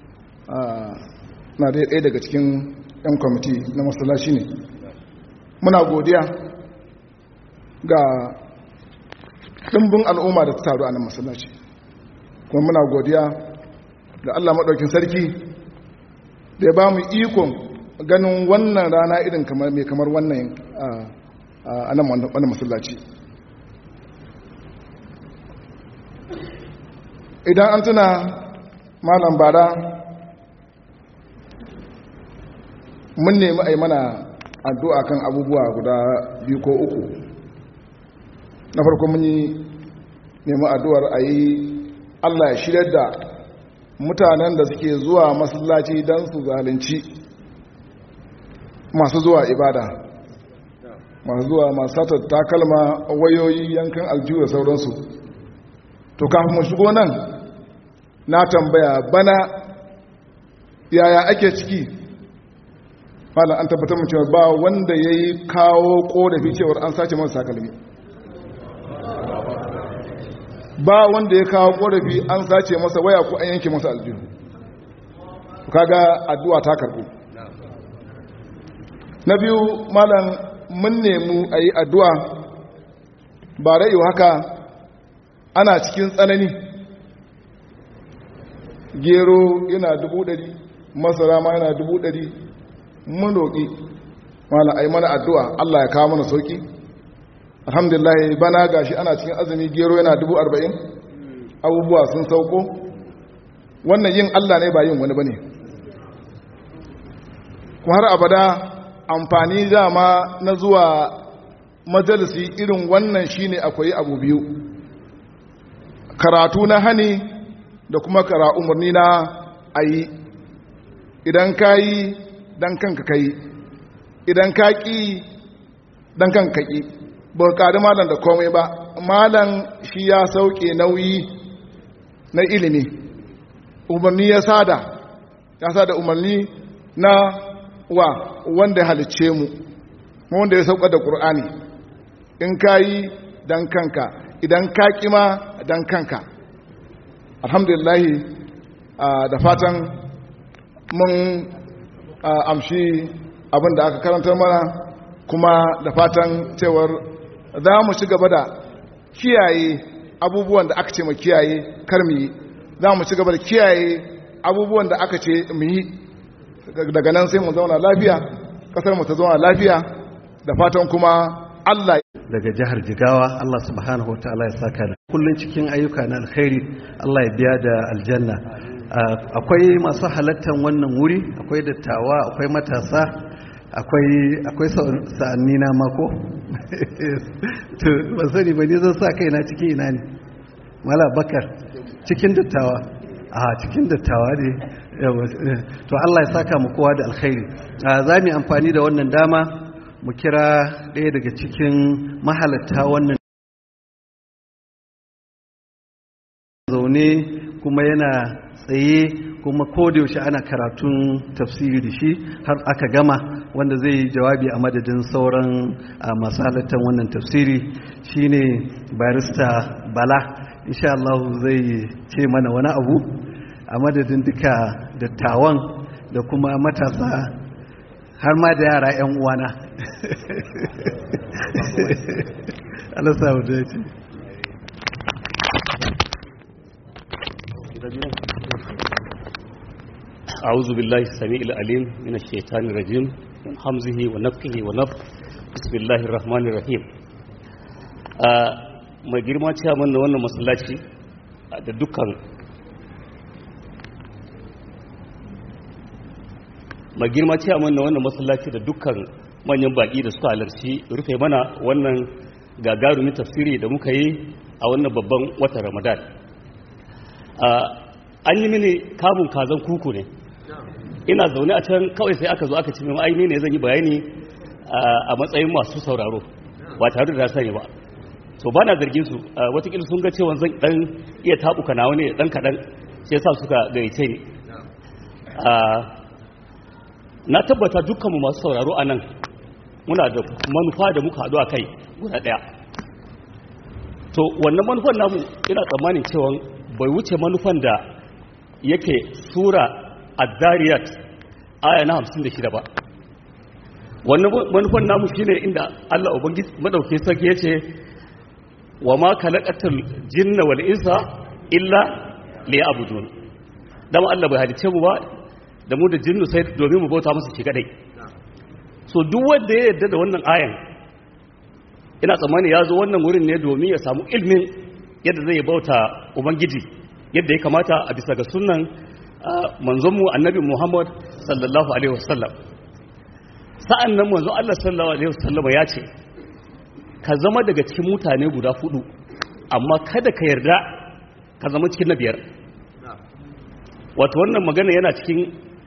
na dai ɗaya daga cikin 'yan kwamiti na masallaci ne muna godiya ga ɗimbin al'umma da ta taru a nan masallaci kuma muna godiya ga allah maɗaukin sarki da ya ba mu ikon ganin wannan rana irin mai kamar wannan a nan wannan masallaci idan an tuna malam bara mun nemi a yi mana addu'a kan abubuwa guda biyu ko uku na farko mun yi nemi addu'ar a yi allah ya shirya da mutanen da suke zuwa masallaci don su zalunci masu zuwa ibada masu zuwa masu satar takalma wayoyi yankan aljihu da sauransu to kafin mu shigo nan na tambaya bana yaya ake ciki malam an tabbatar mu cewa ba wanda ya yi kawo korafi cewar an sace masa takalmi ba wanda ya kawo korafi an sace masa waya ko an yanke masa aljihu kaga addu'a ta karbu na biyu malam mun nemu a yi addu'a ba ra'iyu haka ana cikin tsanani gero yana dubu ɗari masara ma yana dubu ɗari mun roƙi malam a yi mana addu'a allah ya kawo mana sauƙi alhamdulillah bana gashi ana cikin azumi gero yana dubu arba'in abubuwa sun sauko wannan yin allah ne ba yin wani ba ne kuma har abada amfani dama na zuwa majalisi irin wannan shine akwai abu biyu karatu na hani da kuma kara umarni na ayi idan ka yi dan kanka ka yi idan ka ƙi dan kanka ƙi ba ƙari malam da komai ba malam shi ya sauke nauyi na ilimi umarni ya sada ya sada umarni na wa wanda halicce mu wanda ya sauka da ƙur'ani in ka yi dan kanka idan ka ƙima dan kanka alhamdulillahi da fatan mun amshi abin da aka karantar mana kuma da fatan cewar za mu ci gaba da kiyaye abubuwan da aka ce mu kiyaye kar mu yi za mu ci gaba da kiyaye abubuwan da aka ce mu yi daga nan sai mu zauna lafiya kasar mu ta zauna lafiya da fatan kuma Allah daga jihar Jigawa Allah subhanahu wataala ya saka da kullun cikin ayyuka na alkhairi Allah ya biya da aljanna akwai masu halattar wannan wuri akwai dattawa akwai matasa akwai akwai sa'anni na mako to ba sani ba ne zan sa kaina cikin ina ne mala bakar cikin dattawa a cikin dattawa ne to Allah ya saka mu kowa da alkhairi za mu amfani da wannan dama mu kira ɗaya daga cikin mahalatta wannan zaune kuma yana tsaye kuma kodayaushe ana karatun tafsiri da shi har aka gama wanda zai yi jawabi a madadin sauran masu halattar wannan tafsiri shine barista bala insha Allah zai ce mana wani abu a madadin duka dattawan da kuma matasa har ma da yara 'yan uwana Allah samu da ce أعوذ بالله السميع العليم من الشيطان الرجيم من حمزه ونفخه ونفخ بسم الله الرحمن الرحيم mai girma ciyaman na wannan masallaci da dukkan mai girma ce a na wannan masallaci da dukkan manyan baki da suka halarci rufe mana wannan gagarumin tafsiri da muka yi a wannan babban watan ramadan an yi mini kamun kazan kuku ne ina zaune a can kawai sai aka zo aka ce mai aini ne zan yi bayani a matsayin masu sauraro ba tare da sani ba to ba na zargin su watakila sun ga cewa zan dan iya tabuka nawa ne dan kadan sai yasa suka gaice ni na tabbata dukkanmu masu sauraro a nan muna da manufa da muka haɗu a kai guda ɗaya to wannan manufan namu ina tsammanin cewa bai wuce manufan da yake sura ad-dariyat aya na 56 ba wannan manufan namu shine inda Allah ubangiji madauke sarki yace wa ma khalaqatul jinna wal insa illa liya'budun dama Allah bai halice mu ba da mu da jinnu sai domin mu bauta masa shi kadai so duk wanda ya yarda da wannan ayan ina tsammani ya zo wannan wurin ne domin ya samu ilmin yadda zai bauta ubangiji yadda ya kamata a bisa ga sunan manzonmu annabi muhammad sallallahu alaihi wasallam sa'an nan manzon allah sallallahu alaihi wasallam ya ce ka zama daga cikin mutane guda fudu amma kada ka yarda ka zama cikin na biyar wato wannan magana yana cikin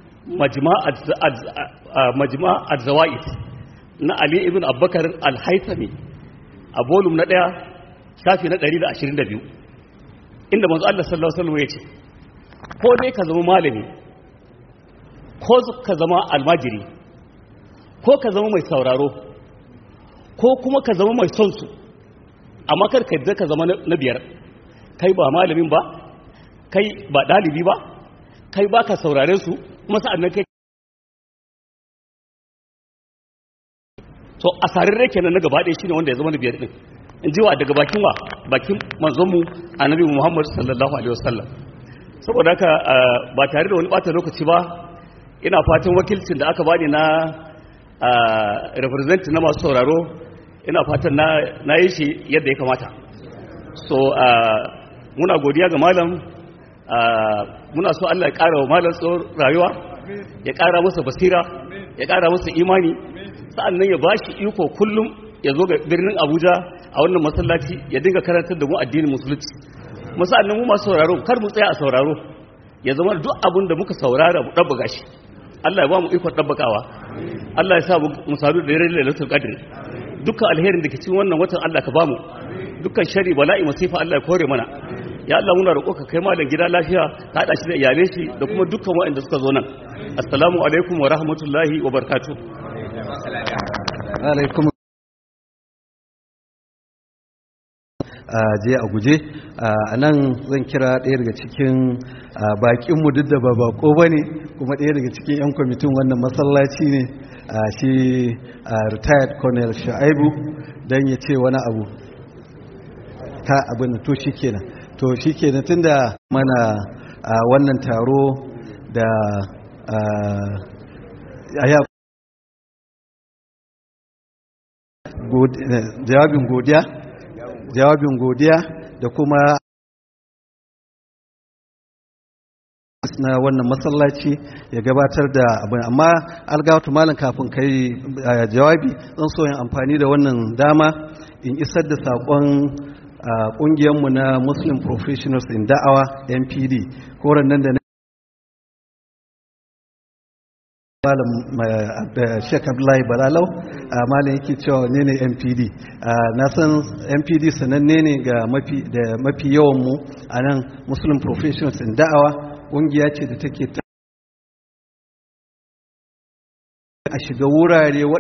majma al-zawa'id na ali ibn abubakar al-haithami a volum na ɗaya shafi na 122 inda manzo Allah sallallahu alaihi wasallam ya ce ko dai ka zama malami ko ka zama almajiri ko ka zama mai sauraro ko kuma ka zama mai son su amma kar ka yadda ka zama na biyar kai ba malamin ba kai ba dalibi ba kai ba ka saurare su kuma sa'annan kai to a sararre kenan na gaba ɗaya shine wanda ya zama na biyar din in ji wa daga bakin wa bakin manzonmu annabi Muhammad sallallahu alaihi wasallam saboda haka ba tare da wani bata lokaci ba ina fatan wakilcin da aka bani na represent na masu sauraro ina fatan na yi shi yadda ya kamata so muna godiya ga malam muna so Allah ya ƙara wa malam tsohon rayuwa ya ƙara masa basira ya ƙara masa imani sa'an nan ya ba shi iko kullum ya zo ga birnin abuja a wannan masallaci ya dinga karantar da mu addinin musulunci musa'an nan mu masu sauraro kar mu tsaya a sauraro ya zama duk abin da muka saurara mu ɗabbaga shi Allah ya ba mu ikon ɗabbakawa Allah ya sa mu sadu da yare lailatul qadr dukkan alherin da ke cikin wannan watan Allah ka ba mu dukkan shari bala'i masifa Allah ya kore mana ya Allah muna roƙo ka kai malam gida lafiya ka hada shi da iyalai shi da kuma dukkan waɗanda suka zo nan assalamu alaikum wa rahmatullahi wa barakatuh alaikum je a guje a nan zan kira ɗaya daga cikin bakinmu duk da ba bako ba ne kuma ɗaya daga cikin 'yan kwamitin wannan masallaci ne shi retired colonel sha'aibu don ya ce wani abu ta abin to shi kenan to shi kenan tun da mana wannan taro da jawabin godiya jawabin godiya da kuma na wannan masallaci ya gabatar da abin amma algawatu malam kafin kai jawabi zan so yin amfani da wannan dama in isar da saƙon ƙungiyarmu na muslim professionals in da'awa npd koren nan da na malam Sheikh Abdullahi Balalau malam yake cewa ne ne MPD na san MPD sananne ne ga mafi da mafi yawan mu a nan Muslim Professionals in da'awa ƙungiya ce da take a shiga wurare